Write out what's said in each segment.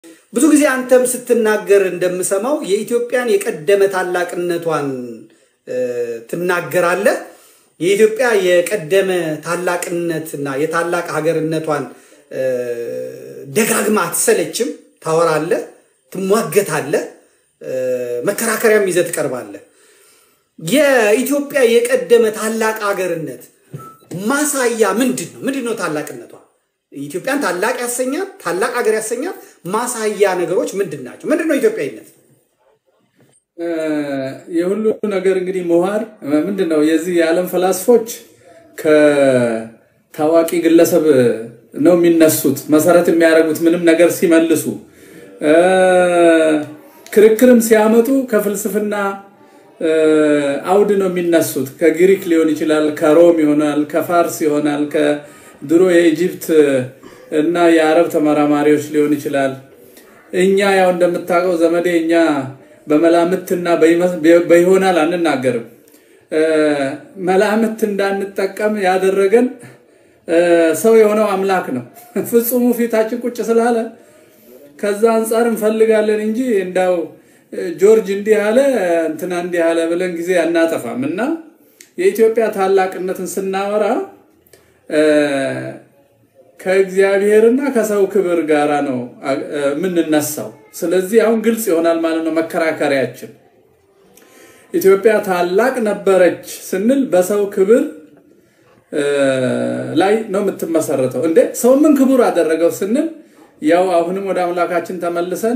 ብዙ ጊዜ አንተም ስትናገር እንደምሰማው የኢትዮጵያን የቀደመ ታላቅነቷን ትናገራለህ። የኢትዮጵያ የቀደመ ታላቅነትና የታላቅ ሀገርነቷን ደጋግማ አትሰለችም። ታወራለህ፣ ትሟገታለህ፣ መከራከሪያም ይዘህ ትቀርባለህ። የኢትዮጵያ የቀደመ ታላቅ ሀገርነት ማሳያ ምንድን ነው? ምንድን ነው ታላቅነቷ? ኢትዮጵያን ታላቅ ያሰኛት ታላቅ ሀገር ያሰኛት ማሳያ ነገሮች ምንድን ናቸው? ምንድን ነው ኢትዮጵያዊነት? የሁሉ ነገር እንግዲህ ምሁር ምንድን ነው የዚህ የዓለም ፈላስፎች ከታዋቂ ግለሰብ ነው የሚነሱት። መሰረት የሚያደርጉት ምንም ነገር ሲመልሱ ክርክርም ሲያመጡ ከፍልስፍና አውድ ነው የሚነሱት። ከግሪክ ሊሆን ይችላል፣ ከሮም ይሆናል፣ ከፋርስ ይሆናል፣ ከድሮ የኢጅፕት እና የአረብ ተመራማሪዎች ሊሆን ይችላል። እኛ ያው እንደምታውቀው ዘመዴ እኛ በመላምትና በይሆናል አንናገርም። መላምት እንዳንጠቀም ያደረገን ሰው የሆነው አምላክ ነው። ፍጹሙ ፊታችን ቁጭ ስላለ ከዛ አንጻር እንፈልጋለን እንጂ እንዳው ጆርጅ እንዲህ አለ እንትና እንዲህ አለ ብለን ጊዜ አናጠፋም። እና የኢትዮጵያ ታላቅነትን ስናወራ ከእግዚአብሔርና ከሰው ክብር ጋራ ነው የምንነሳው። ስለዚህ አሁን ግልጽ ይሆናል ማለት ነው መከራከሪያችን። ኢትዮጵያ ታላቅ ነበረች ስንል በሰው ክብር ላይ ነው የምትመሰረተው። እንዴ ሰው ምን ክቡር አደረገው ስንል ያው አሁንም ወደ አምላካችን ተመልሰን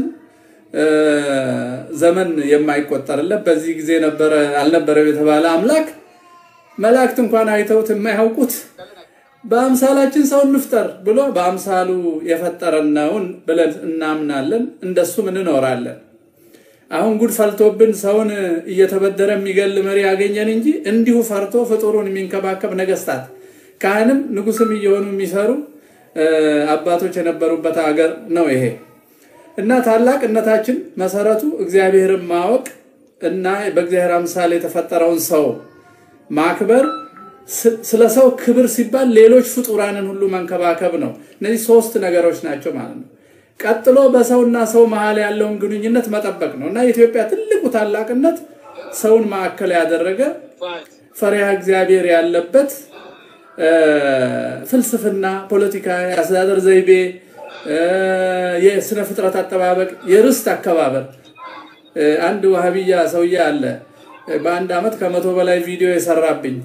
ዘመን የማይቆጠርለት በዚህ ጊዜ ነበረ አልነበረም የተባለ አምላክ መላእክት እንኳን አይተውት የማያውቁት በአምሳላችን ሰው እንፍጠር ብሎ በአምሳሉ የፈጠረነውን ብለን እናምናለን። እንደሱም እንኖራለን። አሁን ጉድ ፈልቶብን ሰውን እየተበደረ የሚገል መሪ ያገኘን እንጂ እንዲሁ ፈርቶ ፍጡሩን የሚንከባከብ ነገስታት፣ ካህንም ንጉስም እየሆኑ የሚሰሩ አባቶች የነበሩበት ሀገር ነው ይሄ እና ታላቅነታችን መሰረቱ እግዚአብሔርን ማወቅ እና በእግዚአብሔር አምሳል የተፈጠረውን ሰው ማክበር ስለ ሰው ክብር ሲባል ሌሎች ፍጡራንን ሁሉ መንከባከብ ነው። እነዚህ ሶስት ነገሮች ናቸው ማለት ነው። ቀጥሎ በሰውና ሰው መሀል ያለውን ግንኙነት መጠበቅ ነው እና የኢትዮጵያ ትልቁ ታላቅነት ሰውን ማዕከል ያደረገ ፈሪሃ እግዚአብሔር ያለበት ፍልስፍና፣ ፖለቲካ፣ የአስተዳደር ዘይቤ፣ የስነ ፍጥረት አጠባበቅ፣ የርስት አከባበር። አንድ ዋህብያ ሰውዬ አለ በአንድ ዓመት ከመቶ በላይ ቪዲዮ የሰራብኝ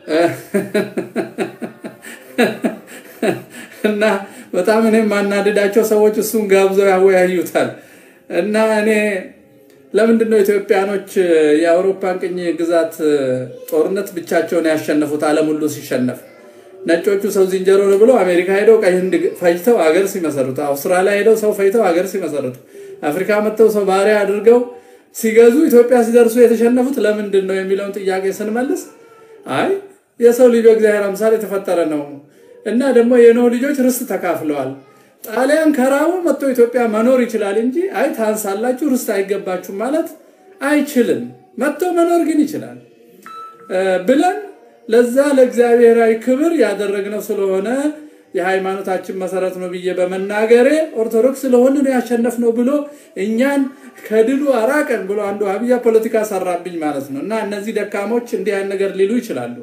እና በጣም እኔ የማናድዳቸው ሰዎች እሱን ጋብዘው ያወያዩታል። እና እኔ ለምንድን ነው ኢትዮጵያኖች የአውሮፓን ቅኝ ግዛት ጦርነት ብቻቸውን ያሸነፉት? ዓለም ሁሉ ሲሸነፍ ነጮቹ ሰው ዝንጀሮ ነው ብለው አሜሪካ ሄደው ቀይ ህንድ ፈጅተው አገር ሲመሰርቱ፣ አውስትራሊያ ሄደው ሰው ፈጅተው አገር ሲመሰርቱ፣ አፍሪካ መጥተው ሰው ባሪያ አድርገው ሲገዙ ኢትዮጵያ ሲደርሱ የተሸነፉት ለምንድን ነው የሚለውን ጥያቄ ስንመልስ አይ የሰው ልጅ በእግዚአብሔር አምሳል የተፈጠረ ነው እና ደግሞ የኖህ ልጆች ርስት ተካፍለዋል። ጣሊያን ከራቡ መጥቶ ኢትዮጵያ መኖር ይችላል እንጂ አይ ታንሳላችሁ፣ ርስት አይገባችሁ ማለት አይችልም። መጥቶ መኖር ግን ይችላል ብለን ለዛ ለእግዚአብሔራዊ ክብር ያደረግነው ስለሆነ የሃይማኖታችን መሰረት ነው ብዬ በመናገሬ ኦርቶዶክስ ስለሆነ ነው ያሸነፍነው ብሎ እኛን ከድሉ አራቀን ብሎ አንዱ ሀብያ ፖለቲካ ሰራብኝ ማለት ነው። እና እነዚህ ደካሞች እንዲህ አይነት ነገር ሊሉ ይችላሉ።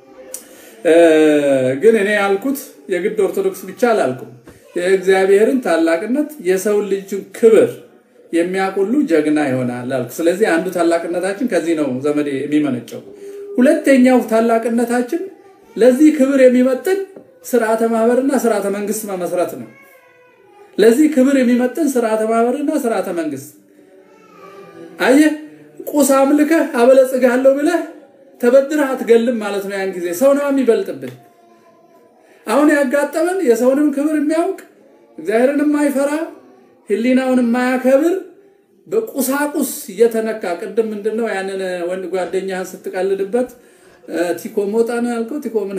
ግን እኔ ያልኩት የግድ ኦርቶዶክስ ብቻ አላልኩም። የእግዚአብሔርን ታላቅነት የሰው ልጅን ክብር የሚያውቁሉ ጀግና ይሆናል አልኩ። ስለዚህ አንዱ ታላቅነታችን ከዚህ ነው ዘመዴ የሚመነጨው። ሁለተኛው ታላቅነታችን ለዚህ ክብር የሚመጥን ስርዓተ ማህበርና ስርዓተ መንግስት መመስረት ነው። ለዚህ ክብር የሚመጥን ስርዓተ ማህበርና ስርዓተ መንግስት አየህ፣ ቁስ አምልከህ አበለጽጋለሁ ብለህ ተበድረህ አትገልም ማለት ነው። ያን ጊዜ ሰው ነው የሚበልጥብን። አሁን ያጋጠመን የሰውንም ክብር የሚያውቅ እግዚአብሔርን የማይፈራ ሕሊናውን የማያከብር በቁሳቁስ እየተነካ ቅድም ምንድነው ያንን ወንድ ጓደኛህን ስትቀልድበት ቲኮ ሞጣ ነው ያልከው? ቲኮ ምን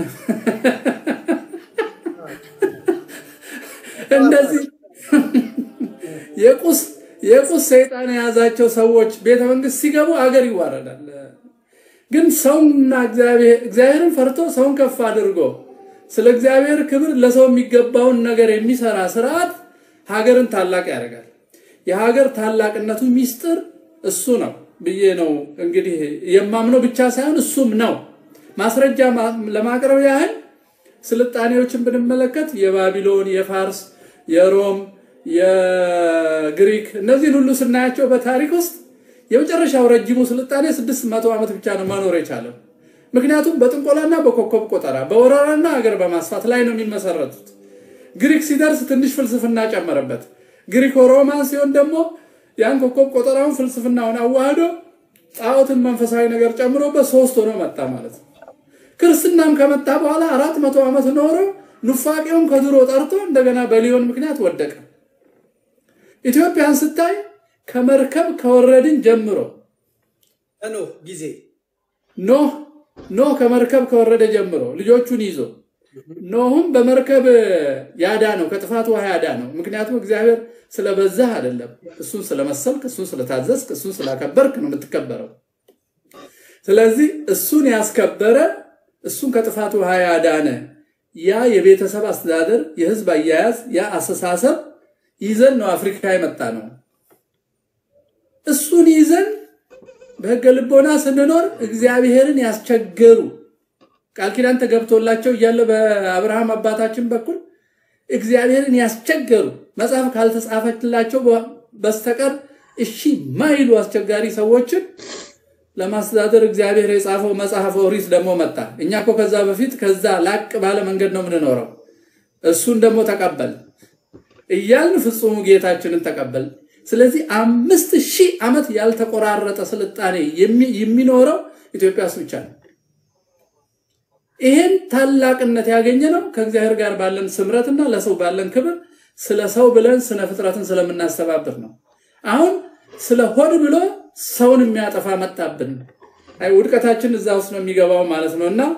እንደዚህ የቁስ የቁስ ሰይጣን የያዛቸው ሰዎች ቤተ መንግስት ሲገቡ አገር ይዋረዳል። ግን ሰውና እግዚአብሔርን ፈርቶ ሰውን ከፍ አድርጎ ስለ እግዚአብሔር ክብር ለሰው የሚገባውን ነገር የሚሰራ ስርዓት ሀገርን ታላቅ ያደርጋል። የሀገር ታላቅነቱ ሚስጥር እሱ ነው ብዬ ነው እንግዲህ የማምነው ብቻ ሳይሆን እሱም ነው። ማስረጃ ለማቅረብ ያህል ስልጣኔዎችን ብንመለከት የባቢሎን፣ የፋርስ፣ የሮም፣ የግሪክ እነዚህን ሁሉ ስናያቸው በታሪክ ውስጥ የመጨረሻው ረጅሙ ስልጣኔ ስድስት መቶ ዓመት ብቻ ነው መኖር የቻለው። ምክንያቱም በጥንቆላና በኮከብ ቆጠራ በወረራና ሀገር በማስፋት ላይ ነው የሚመሰረቱት። ግሪክ ሲደርስ ትንሽ ፍልስፍና ጨመረበት። ግሪክ ሮማን ሲሆን ደግሞ ያን ኮከብ ቆጠራውን ፍልስፍናውን አዋህዶ ጣዖትን መንፈሳዊ ነገር ጨምሮበት ሶስት ሆኖ መጣ ማለት ነው። ክርስትናም ከመጣ በኋላ አራት መቶ ዓመት ኖሮ ኑፋቄውን ከድሮ ጠርቶ እንደገና በሊዮን ምክንያት ወደቀ። ኢትዮጵያን ስታይ ከመርከብ ከወረድን ጀምሮ ኖህ ጊዜ ኖህ ኖህ ከመርከብ ከወረደ ጀምሮ ልጆቹን ይዞ ኖህም በመርከብ ያዳ ነው ከጥፋት ውሃ ያዳ ነው። ምክንያቱም እግዚአብሔር ስለበዛህ አይደለም፣ እሱን ስለመሰልክ፣ እሱን ስለታዘዝክ፣ እሱን ስላከበርክ ነው የምትከበረው። ስለዚህ እሱን ያስከበረ እሱን ከጥፋት ውሃ ያዳነ ያ የቤተሰብ አስተዳደር፣ የህዝብ አያያዝ፣ ያ አስተሳሰብ ይዘን ነው አፍሪካ የመጣ ነው። እሱን ይዘን በህገ ልቦና ስንኖር እግዚአብሔርን ያስቸገሩ ቃል ኪዳን ተገብቶላቸው እያለ በአብርሃም አባታችን በኩል እግዚአብሔርን ያስቸገሩ መጽሐፍ ካልተጻፈችላቸው በስተቀር እሺ ማይሉ አስቸጋሪ ሰዎችን ለማስተዳደር እግዚአብሔር የጻፈው መጽሐፍ ኦሪት ደግሞ መጣ። እኛ እኮ ከዛ በፊት ከዛ ላቅ ባለ መንገድ ነው የምንኖረው። እሱን ደግሞ ተቀበል እያልን ፍጹሙ ጌታችንን ተቀበል። ስለዚህ አምስት ሺህ ዓመት ያልተቆራረጠ ስልጣኔ የሚኖረው ኢትዮጵያ ውስጥ ብቻ ነው። ይሄን ታላቅነት ያገኘ ነው ከእግዚአብሔር ጋር ባለን ስምረትና ለሰው ባለን ክብር ስለ ሰው ብለን ስነ ፍጥረትን ስለምናስተባብር ነው። አሁን ስለ ሆድ ብሎ ሰውን የሚያጠፋ መጣብን። አይ ውድቀታችን እዛ ውስጥ ነው የሚገባው ማለት ነው። እና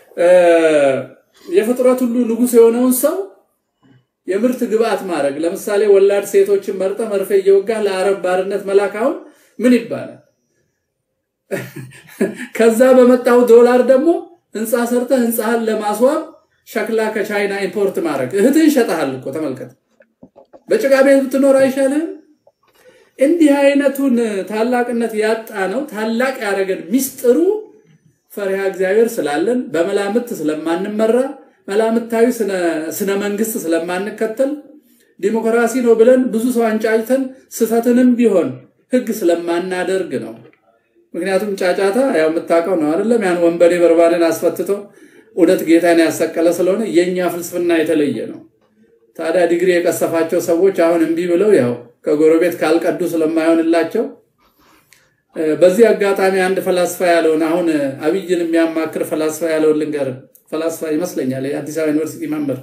የፍጥረት ሁሉ ንጉሥ የሆነውን ሰው የምርት ግብአት ማድረግ ለምሳሌ ወላድ ሴቶችን መርጠ መርፌ እየወጋ ለአረብ ባርነት መላክ አሁን ምን ይባላል? ከዛ በመጣው ዶላር ደግሞ ህንፃ ሰርተ ህንፃህን ለማስዋብ ሸክላ ከቻይና ኢምፖርት ማድረግ እህትህን ሸጠሃል እኮ ተመልከት። በጭቃ ቤት ብትኖር አይሻልህም? እንዲህ አይነቱን ታላቅነት ያጣ ነው። ታላቅ ያደረገን ሚስጥሩ ፈሪሃ እግዚአብሔር ስላለን በመላምት ስለማንመራ መላምታዊ ስነ መንግስት ስለማንከተል ዲሞክራሲ ነው ብለን ብዙ ሰው አንጫጭተን ስህተትንም ቢሆን ህግ ስለማናደርግ ነው። ምክንያቱም ጫጫታ ያው የምታውቀው ነው አይደለም? ያን ወንበዴ በርባንን አስፈትቶ እውነት ጌታን ያሰቀለ ስለሆነ የእኛ ፍልስፍና የተለየ ነው። ታዲያ ዲግሪ የቀሰፋቸው ሰዎች አሁን እምቢ ብለው ያው ከጎረቤት ካልቀዱ ስለማይሆንላቸው በዚህ አጋጣሚ አንድ ፈላስፋ ያለውን አሁን አብይን የሚያማክር ፈላስፋ ያለውን ልንገር። ፈላስፋ ይመስለኛል የአዲስ አበባ ዩኒቨርሲቲ መምህር።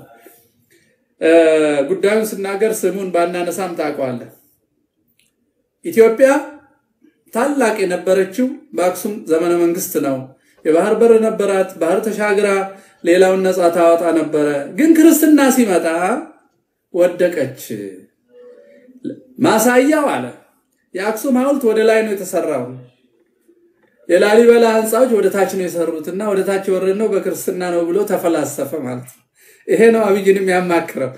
ጉዳዩን ስናገር ስሙን ባናነሳም ታውቀዋለህ። ኢትዮጵያ ታላቅ የነበረችው በአክሱም ዘመነ መንግስት ነው። የባህር በር ነበራት። ባህር ተሻግራ ሌላውን ነፃ ታወጣ ነበረ። ግን ክርስትና ሲመጣ ወደቀች። ማሳያው አለ የአክሱም ሐውልት ወደ ላይ ነው የተሰራው። የላሊበላ ህንፃዎች ወደ ታች ነው የሰሩት እና ወደ ታች የወረድነው በክርስትና ነው ብሎ ተፈላሰፈ ማለት ነው። ይሄ ነው አብይን የሚያማክረው።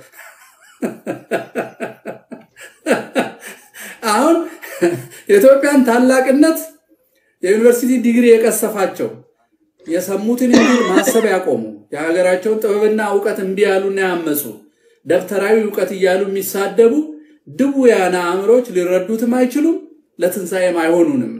አሁን የኢትዮጵያን ታላቅነት የዩኒቨርሲቲ ዲግሪ የቀሰፋቸው የሰሙትን እንዲል ማሰብ ያቆሙ የሀገራቸውን ጥበብና እውቀት እምቢ ያሉና ያመፁ ደብተራዊ እውቀት እያሉ የሚሳደቡ ድውያነ አእምሮች ሊረዱትም አይችሉም፣ ለትንሣኤም አይሆኑንም።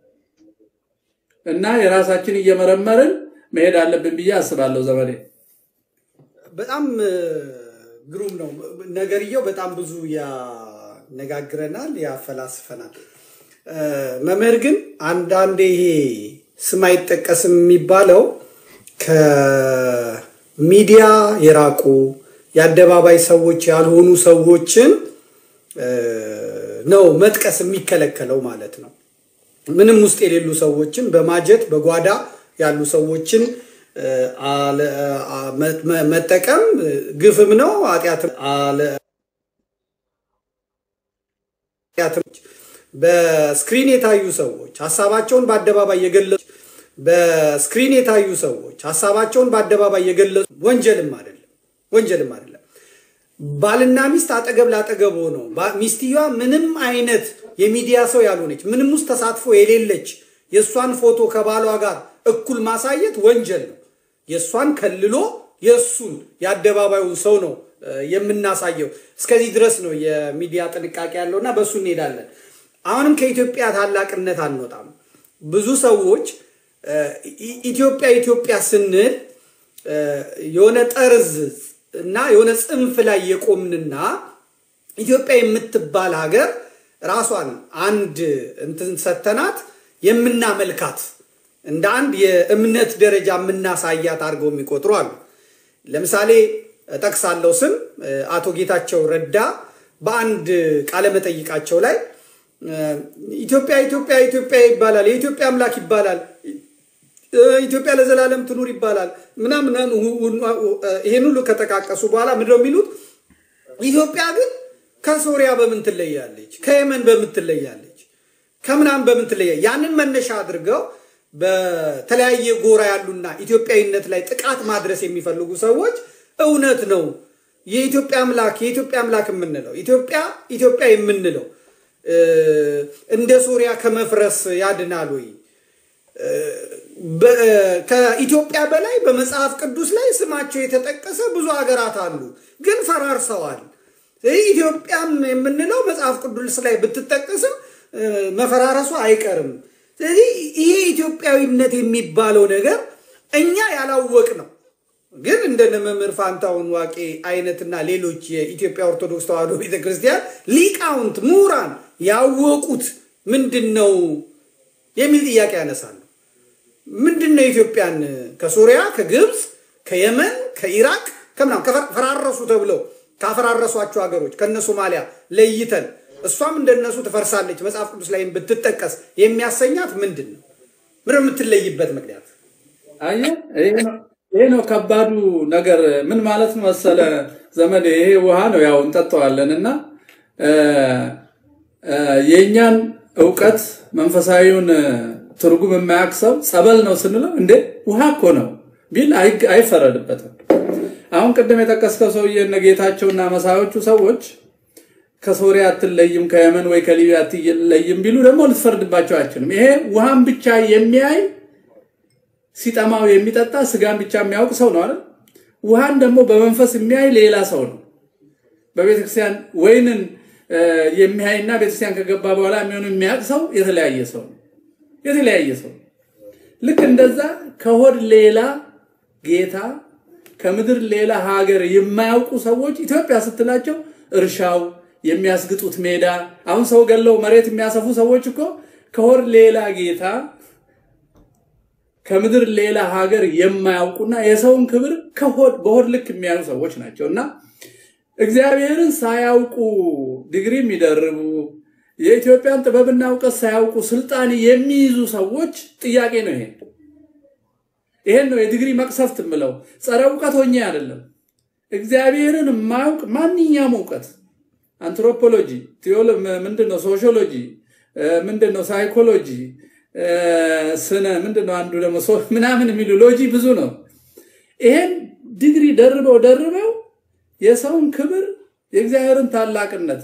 እና የራሳችን እየመረመርን መሄድ አለብን ብዬ አስባለሁ። ዘመዴ በጣም ግሩም ነው ነገርየው። በጣም ብዙ ያነጋግረናል፣ ያፈላስፈናል። መምህር ግን አንዳንዴ ይሄ ስም አይጠቀስም የሚባለው ከሚዲያ የራቁ የአደባባይ ሰዎች ያልሆኑ ሰዎችን ነው መጥቀስ የሚከለከለው ማለት ነው። ምንም ውስጥ የሌሉ ሰዎችን በማጀት በጓዳ ያሉ ሰዎችን መጠቀም ግፍም ነው ኃጢአትም። በስክሪን የታዩ ሰዎች ሀሳባቸውን በአደባባይ የገለጹ በስክሪን የታዩ ሰዎች ሀሳባቸውን በአደባባይ የገለጹ ወንጀልም አይደለም ወንጀልም አይደለም። ባልና ሚስት አጠገብ ላጠገብ ሆነው ሚስትየዋ ምንም አይነት የሚዲያ ሰው ያልሆነች ምንም ውስጥ ተሳትፎ የሌለች የእሷን ፎቶ ከባሏ ጋር እኩል ማሳየት ወንጀል ነው። የእሷን ከልሎ የእሱን የአደባባዩን ሰው ነው የምናሳየው። እስከዚህ ድረስ ነው የሚዲያ ጥንቃቄ ያለው እና በእሱ እንሄዳለን። አሁንም ከኢትዮጵያ ታላቅነት አንወጣም። ብዙ ሰዎች ኢትዮጵያ ኢትዮጵያ ስንል የሆነ ጠርዝ እና የሆነ ጽንፍ ላይ የቆምንና ኢትዮጵያ የምትባል ሀገር ራሷን አንድ እንትን ሰተናት የምናመልካት እንደ አንድ የእምነት ደረጃ የምናሳያት አድርገው የሚቆጥሩ አሉ። ለምሳሌ ጠቅሳለው ስም አቶ ጌታቸው ረዳ በአንድ ቃለመጠይቃቸው ላይ ኢትዮጵያ ኢትዮጵያ ኢትዮጵያ ይባላል፣ የኢትዮጵያ አምላክ ይባላል፣ ኢትዮጵያ ለዘላለም ትኑር ይባላል ምናምን ይሄን ሁሉ ከጠቃቀሱ በኋላ ምንድነው የሚሉት? ኢትዮጵያ ግን ከሶሪያ በምን ትለያለች? ከየመን በምን ትለያለች? ከምናምን በምን ትለያለች? ያንን መነሻ አድርገው በተለያየ ጎራ ያሉና ኢትዮጵያዊነት ላይ ጥቃት ማድረስ የሚፈልጉ ሰዎች እውነት ነው የኢትዮጵያ አምላክ የኢትዮጵያ አምላክ የምንለው ኢትዮጵያ ኢትዮጵያ የምንለው እንደ ሶሪያ ከመፍረስ ያድናል ወይ? ከኢትዮጵያ በላይ በመጽሐፍ ቅዱስ ላይ ስማቸው የተጠቀሰ ብዙ ሀገራት አሉ፣ ግን ፈራርሰዋል። ኢትዮጵያም የምንለው መጽሐፍ ቅዱስ ላይ ብትጠቀስም መፈራረሱ አይቀርም። ስለዚህ ይሄ ኢትዮጵያዊነት የሚባለው ነገር እኛ ያላወቅ ነው ግን እንደነ መምህር ፋንታውን ዋቄ አይነትና ሌሎች የኢትዮጵያ ኦርቶዶክስ ተዋሕዶ ቤተክርስቲያን ሊቃውንት ምሁራን ያወቁት ምንድን ነው የሚል ጥያቄ ያነሳሉ። ምንድን ነው ኢትዮጵያን ከሶሪያ፣ ከግብፅ፣ ከየመን፣ ከኢራቅ ከምናምን ፈራረሱ ተብለው ካፈራረሷቸው ሀገሮች ከነ ሶማሊያ ለይተን እሷም እንደነሱ ትፈርሳለች መጽሐፍ ቅዱስ ላይ ብትጠቀስ የሚያሰኛት ምንድን ነው? ምንድን የምትለይበት ምክንያት? አየህ ይሄ ነው ከባዱ ነገር። ምን ማለት መሰለ ዘመድ፣ ይሄ ውሃ ነው ያው እንጠጣዋለን እና የእኛን እውቀት መንፈሳዊውን ትርጉም የማያውቅ ሰው ጸበል ነው ስንለው እንዴ ውሃ እኮ ነው ቢል አይፈረድበትም። አሁን ቅድም የጠቀስከው ሰውዬ እነ ጌታቸውና መሳዮቹ ሰዎች ከሶሪያ አትለይም ከየመን ወይ ከሊቢያ አትለይም ቢሉ ደግሞ ልትፈርድባቸው አይችልም። ይሄ ውሃን ብቻ የሚያይ ሲጠማው የሚጠጣ ስጋን ብቻ የሚያውቅ ሰው ነው አይደል? ውሃን ደግሞ በመንፈስ የሚያይ ሌላ ሰው ነው። በቤተክርስቲያን ወይንን የሚያይና ቤተክርስቲያን ከገባ በኋላ የሚሆኑ የሚያውቅ ሰው የተለያየ ሰው ነው። የተለያየ ሰው ልክ እንደዛ ከሆድ ሌላ ጌታ ከምድር ሌላ ሀገር የማያውቁ ሰዎች ኢትዮጵያ ስትላቸው እርሻው የሚያስግጡት ሜዳ አሁን ሰው ገለው መሬት የሚያሰፉ ሰዎች እኮ ከሆድ ሌላ ጌታ ከምድር ሌላ ሀገር የማያውቁና የሰውን ክብር ከሆድ በሆድ ልክ የሚያዩ ሰዎች ናቸው እና እግዚአብሔርን ሳያውቁ ዲግሪ የሚደርቡ የኢትዮጵያን ጥበብና እውቀት ሳያውቁ ስልጣን የሚይዙ ሰዎች ጥያቄ ነው። ይሄ ይሄን ነው የዲግሪ መቅሰፍት የምለው። ጸረ እውቀት ሆኜ አይደለም። እግዚአብሔርን የማያውቅ ማንኛውም እውቀት አንትሮፖሎጂ፣ ቴዎሎ ምንድን ነው ሶሺዮሎጂ፣ ምንድን ነው ሳይኮሎጂ፣ ስነ ምንድን ነው አንዱ ደግሞ ምናምን የሚሉ ሎጂ ብዙ ነው። ይሄን ዲግሪ ደርበው ደርበው የሰውን ክብር የእግዚአብሔርን ታላቅነት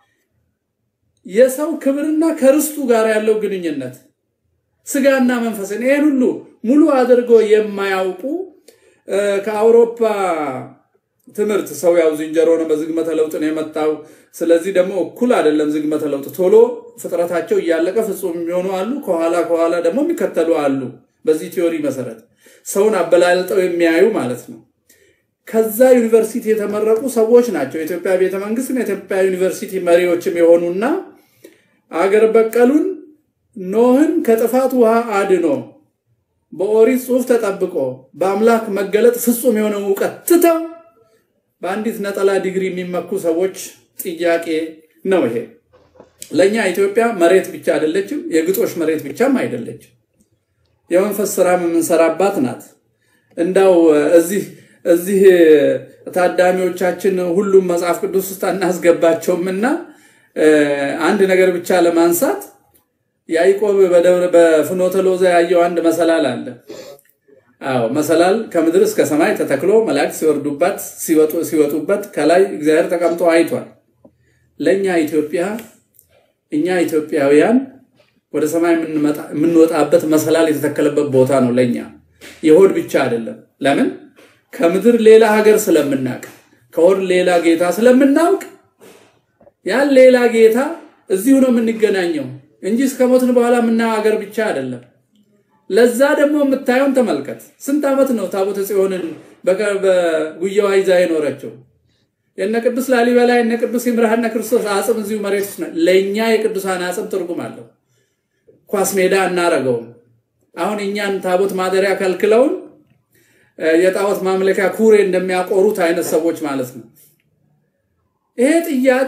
የሰው ክብርና ከርስቱ ጋር ያለው ግንኙነት ስጋና መንፈስን ይህን ሁሉ ሙሉ አድርገው የማያውቁ ከአውሮፓ ትምህርት ሰው ያው ዝንጀሮ ነው፣ በዝግመተ ለውጥ ነው የመጣው። ስለዚህ ደግሞ እኩል አይደለም ዝግመተ ለውጥ። ቶሎ ፍጥረታቸው እያለቀ ፍጹም የሚሆኑ አሉ፣ ከኋላ ከኋላ ደግሞ የሚከተሉ አሉ። በዚህ ቲዮሪ መሰረት ሰውን አበላልጠው የሚያዩ ማለት ነው። ከዛ ዩኒቨርሲቲ የተመረቁ ሰዎች ናቸው። የኢትዮጵያ ቤተ መንግስትም የኢትዮጵያ ዩኒቨርሲቲ መሪዎችም የሆኑና አገር በቀሉን ኖህን ከጥፋት ውሃ አድኖ በኦሪት ጽሑፍ ተጠብቆ በአምላክ መገለጥ ፍጹም የሆነ እውቀት ትተው በአንዲት ነጠላ ዲግሪ የሚመኩ ሰዎች ጥያቄ ነው ይሄ። ለእኛ ኢትዮጵያ መሬት ብቻ አይደለችም፣ የግጦሽ መሬት ብቻም አይደለችም። የመንፈስ ስራም የምንሰራባት ናት። እንዳው እዚህ እዚህ ታዳሚዎቻችን ሁሉም መጽሐፍ ቅዱስ ውስጥ አናስገባቸውም እና አንድ ነገር ብቻ ለማንሳት ያዕቆብ በፍኖተ ሎዛ ያየው አንድ መሰላል አለ። አዎ መሰላል ከምድር እስከ ሰማይ ተተክሎ መላእክት ሲወርዱባት ሲወጡበት ከላይ እግዚአብሔር ተቀምጦ አይቷል። ለእኛ ኢትዮጵያ እኛ ኢትዮጵያውያን ወደ ሰማይ የምንወጣበት መሰላል የተተከለበት ቦታ ነው። ለእኛ የሆድ ብቻ አይደለም። ለምን ከምድር ሌላ ሀገር ስለምናውቅ ከሆድ ሌላ ጌታ ስለምናውቅ ያን ሌላ ጌታ እዚሁ ነው የምንገናኘው እንጂ እስከ ሞትን በኋላ የምናየው ሀገር ብቻ አይደለም። ለዛ ደግሞ የምታየውን ተመልከት። ስንት ዓመት ነው ታቦተ ጽዮንን በጉያዋ ይዛ የኖረችው? የነ ቅዱስ ላሊበላ የነ ቅዱስ ይምርሃነ ክርስቶስ አጽም እዚሁ መሬት ውስጥ ነው። ለእኛ የቅዱሳን አጽም ትርጉም አለው። ኳስ ሜዳ እናረገውም። አሁን እኛን ታቦት ማደሪያ ከልክለውን የጣዖት ማምለኪያ ኩሬ እንደሚያቆሩት አይነት ሰዎች ማለት ነው። ይሄ ጥያቄ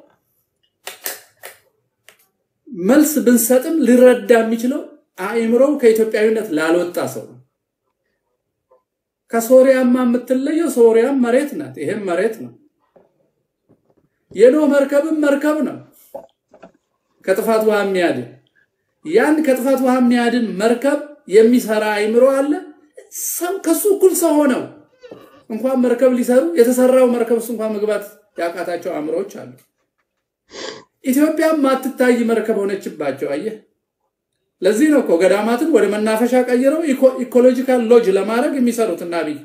መልስ ብንሰጥም ሊረዳ የሚችለው አእምሮው ከኢትዮጵያዊነት ላልወጣ ሰው ነው። ከሶሪያማ የምትለየው ሶሪያም መሬት ናት፣ ይሄም መሬት ነው። የኖህ መርከብም መርከብ ነው፣ ከጥፋት ውሃ የሚያድን ያን ከጥፋት ውሃ የሚያድን መርከብ የሚሰራ አእምሮ አለ። ሰው ከሱ እኩል ሰው ሆነው እንኳን መርከብ ሊሰሩ የተሰራው መርከብ ውስጥ እንኳን መግባት ያቃታቸው አእምሮዎች አሉ። ኢትዮጵያም ማትታይ መርከብ ሆነችባቸው። አየህ፣ ለዚህ ነው እኮ ገዳማትን ወደ መናፈሻ ቀይረው ኢኮሎጂካል ሎጅ ለማድረግ የሚሰሩት እና አብይ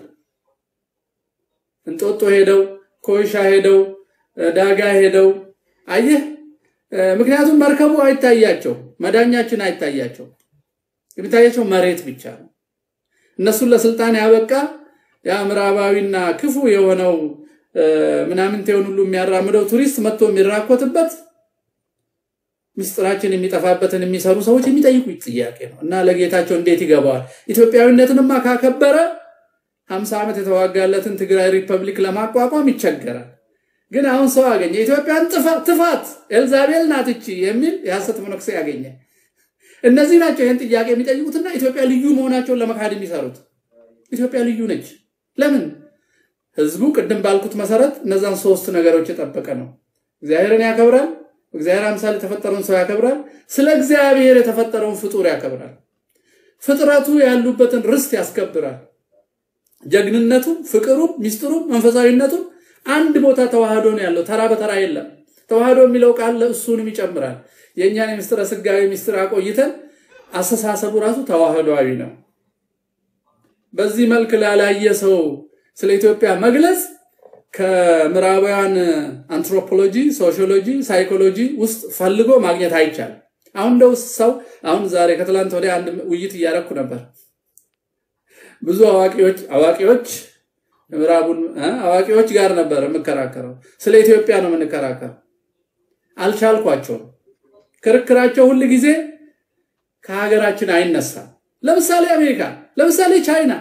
እንጦጦ ሄደው ኮይሻ ሄደው ዳጋ ሄደው አየህ። ምክንያቱም መርከቡ አይታያቸው፣ መዳኛችን አይታያቸው፣ የሚታያቸው መሬት ብቻ ነው። እነሱን ለስልጣን ያበቃ ያ ምዕራባዊና ክፉ የሆነው ምናምንቴውን ሁሉ የሚያራምደው ቱሪስት መጥቶ የሚራኮትበት ምስጢራችን የሚጠፋበትን የሚሰሩ ሰዎች የሚጠይቁት ጥያቄ ነው እና ለጌታቸው እንዴት ይገባዋል? ኢትዮጵያዊነትንማ ካከበረ ሀምሳ ዓመት የተዋጋለትን ትግራይ ሪፐብሊክ ለማቋቋም ይቸገራል። ግን አሁን ሰው አገኘ። ኢትዮጵያን ትፋት ኤልዛቤል ናት እቺ የሚል የሐሰት መነኩሴ ያገኘ። እነዚህ ናቸው ይህን ጥያቄ የሚጠይቁትና ኢትዮጵያ ልዩ መሆናቸውን ለመካድ የሚሰሩት። ኢትዮጵያ ልዩ ነች። ለምን? ህዝቡ ቅድም ባልኩት መሰረት እነዛን ሶስት ነገሮች የጠበቀ ነው። እግዚአብሔርን ያከብራል። እግዚአብሔር አምሳል የተፈጠረውን ሰው ያከብራል። ስለ እግዚአብሔር የተፈጠረውን ፍጡር ያከብራል። ፍጥረቱ ያሉበትን ርስት ያስከብራል። ጀግንነቱም፣ ፍቅሩም፣ ሚስጥሩም፣ መንፈሳዊነቱም አንድ ቦታ ተዋህዶ ነው ያለው። ተራ በተራ የለም። ተዋህዶ የሚለው ቃል ለእሱንም ይጨምራል። የእኛን የምስጢረ ስጋዊ ምስጢር አቆይተን አስተሳሰቡ ራሱ ተዋህዶዊ ነው። በዚህ መልክ ላላየ ሰው ስለ ኢትዮጵያ መግለጽ ከምዕራባውያን አንትሮፖሎጂ፣ ሶሺዮሎጂ፣ ሳይኮሎጂ ውስጥ ፈልጎ ማግኘት አይቻልም። አሁን እንደው ሰው አሁን ዛሬ ከትላንት ወዲያ አንድ ውይይት እያደረኩ ነበር። ብዙ አዋቂዎች አዋቂዎች ምዕራቡን አዋቂዎች ጋር ነበር የምከራከረው። ስለ ኢትዮጵያ ነው የምንከራከረው። አልቻልኳቸውም። ክርክራቸው ሁል ጊዜ ከሀገራችን አይነሳም። ለምሳሌ አሜሪካ፣ ለምሳሌ ቻይና፣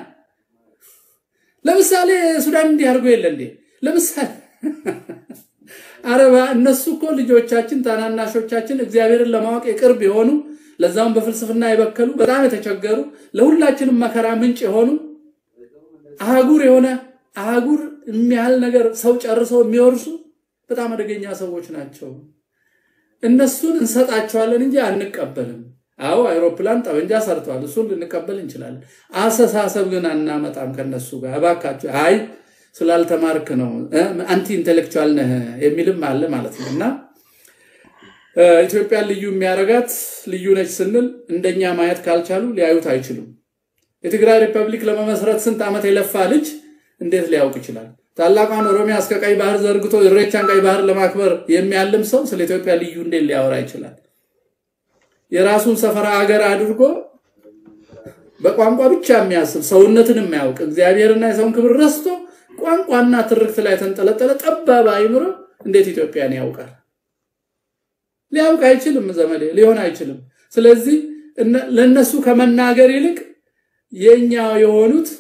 ለምሳሌ ሱዳን እንዲህ አድርጎ የለ እንዴ? ለምሳሌ አረባ እነሱ እኮ ልጆቻችን ታናናሾቻችን እግዚአብሔርን ለማወቅ የቅርብ የሆኑ ለዛም በፍልስፍና የበከሉ በጣም የተቸገሩ ለሁላችንም መከራ ምንጭ የሆኑ አህጉር የሆነ አህጉር የሚያህል ነገር ሰው ጨርሰው የሚወርሱ በጣም አደገኛ ሰዎች ናቸው። እነሱን እንሰጣቸዋለን እንጂ አንቀበልም። አዎ አይሮፕላን ጠበንጃ ሰርተዋል፣ እሱን ልንቀበል እንችላለን። አስተሳሰብ ግን አናመጣም ከነሱ ጋር። እባካቸው አይ ስላልተማርክ ነው አንቲ ኢንቴሌክቹዋል ነህ የሚልም አለ ማለት ነው። እና ኢትዮጵያን ልዩ የሚያደርጋት ልዩ ነች ስንል እንደኛ ማየት ካልቻሉ ሊያዩት አይችሉም። የትግራይ ሪፐብሊክ ለመመስረት ስንት ዓመት የለፋ ልጅ እንዴት ሊያውቅ ይችላል? ታላቋን ኦሮሚያ እስከ ቀይ ባህር ዘርግቶ ኢሬቻን ቀይ ባህር ለማክበር የሚያልም ሰው ስለ ኢትዮጵያ ልዩ እንዴት ሊያወራ ይችላል? የራሱን ሰፈራ አገር አድርጎ በቋንቋ ብቻ የሚያስብ ሰውነትን የማያውቅ እግዚአብሔርና የሰውን ክብር ረስቶ ቋንቋና ትርክት ላይ የተንጠለጠለ ጠባብ አይምሮ እንዴት ኢትዮጵያን ያውቃል? ሊያውቅ አይችልም። ዘመዴ ሊሆን አይችልም። ስለዚህ ለእነሱ ከመናገር ይልቅ የኛ የሆኑት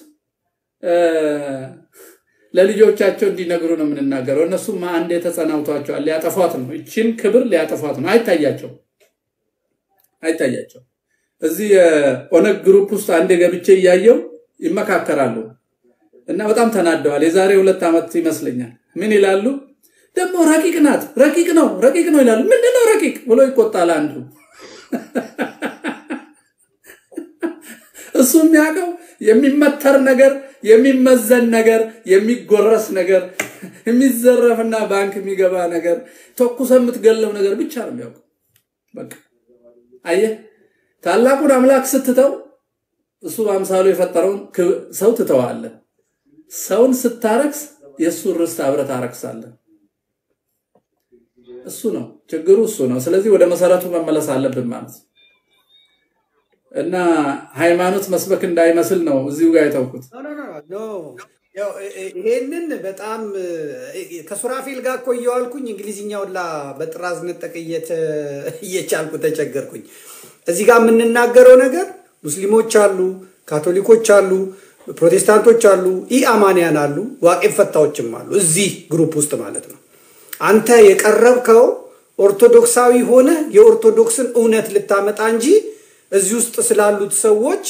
ለልጆቻቸው እንዲነግሩ ነው የምንናገረው። እነሱም አንዴ ተጸናውቷቸዋል። ሊያጠፏት ነው፣ ይችን ክብር ሊያጠፏት ነው። አይታያቸው አይታያቸው። እዚህ የኦነግ ግሩፕ ውስጥ አንዴ ገብቼ እያየው ይመካከራሉ እና በጣም ተናደዋል። የዛሬ ሁለት ዓመት ይመስለኛል። ምን ይላሉ ደግሞ ረቂቅ ናት፣ ረቂቅ ነው፣ ረቂቅ ነው ይላሉ። ምንድነው ረቂቅ ብሎ ይቆጣል አንዱ። እሱ የሚያውቀው የሚመተር ነገር፣ የሚመዘን ነገር፣ የሚጎረስ ነገር፣ የሚዘረፍና ባንክ የሚገባ ነገር፣ ተኩሰ የምትገለው ነገር ብቻ ነው የሚያውቀው። በቃ አየህ፣ ታላቁን አምላክ ስትተው እሱ በአምሳሉ የፈጠረውን ሰው ትተዋለህ። ሰውን ስታረክስ የእሱን ርስት አብረህ ታረክሳለህ። እሱ ነው ችግሩ፣ እሱ ነው። ስለዚህ ወደ መሰረቱ መመለስ አለብን ማለት ነው። እና ሃይማኖት መስበክ እንዳይመስል ነው እዚሁ ጋር የተውኩት። ይሄንን በጣም ከሱራፌል ጋር እኮ እየዋልኩኝ እንግሊዝኛውን ላ በጥራዝ ነጠቅ እየቻልኩ ተቸገርኩኝ። እዚህ ጋር የምንናገረው ነገር ሙስሊሞች አሉ፣ ካቶሊኮች አሉ፣ ፕሮቴስታንቶች አሉ፣ ኢአማንያን አሉ፣ ዋቄ ፈታዎችም አሉ። እዚህ ግሩፕ ውስጥ ማለት ነው። አንተ የቀረብከው ኦርቶዶክሳዊ ሆነ የኦርቶዶክስን እውነት ልታመጣ እንጂ እዚህ ውስጥ ስላሉት ሰዎች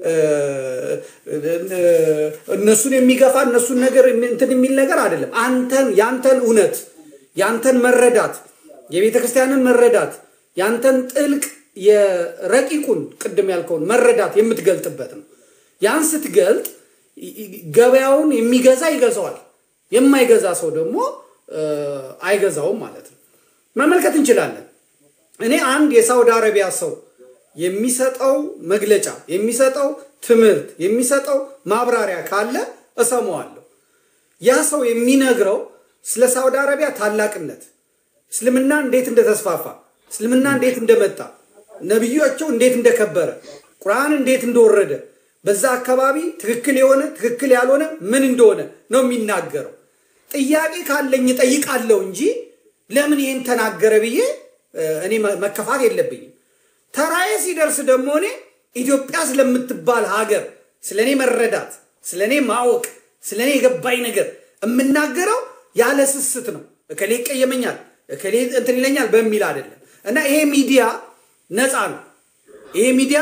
እነሱን የሚገፋ እነሱን ነገር እንትን የሚል ነገር አይደለም። አንተን ያንተን እውነት ያንተን መረዳት የቤተ ክርስቲያንን መረዳት ያንተን ጥልቅ የረቂቁን ቅድም ያልከውን መረዳት የምትገልጥበት ነው። ያን ስትገልጥ ገበያውን የሚገዛ ይገዛዋል፣ የማይገዛ ሰው ደግሞ አይገዛውም ማለት ነው። መመልከት እንችላለን። እኔ አንድ የሳውዲ አረቢያ ሰው የሚሰጠው መግለጫ የሚሰጠው ትምህርት የሚሰጠው ማብራሪያ ካለ እሰማዋለሁ። ያ ሰው የሚነግረው ስለ ሳውዲ አረቢያ ታላቅነት፣ እስልምና እንዴት እንደተስፋፋ፣ እስልምና እንዴት እንደመጣ፣ ነቢያቸው እንዴት እንደከበረ፣ ቁርአን እንዴት እንደወረደ፣ በዛ አካባቢ ትክክል የሆነ ትክክል ያልሆነ ምን እንደሆነ ነው የሚናገረው። ጥያቄ ካለኝ እጠይቃለሁ እንጂ ለምን ይህን ተናገረ ብዬ እኔ መከፋት የለብኝም። ተራዬ ሲደርስ ደግሞ እኔ ኢትዮጵያ ስለምትባል ሀገር ስለ እኔ መረዳት፣ ስለ እኔ ማወቅ፣ ስለ እኔ የገባኝ ነገር የምናገረው ያለ ስስት ነው። እከሌ ይቀየመኛል፣ እከሌ እንትን ይለኛል በሚል አይደለም። እና ይሄ ሚዲያ ነፃ ነው። ይሄ ሚዲያ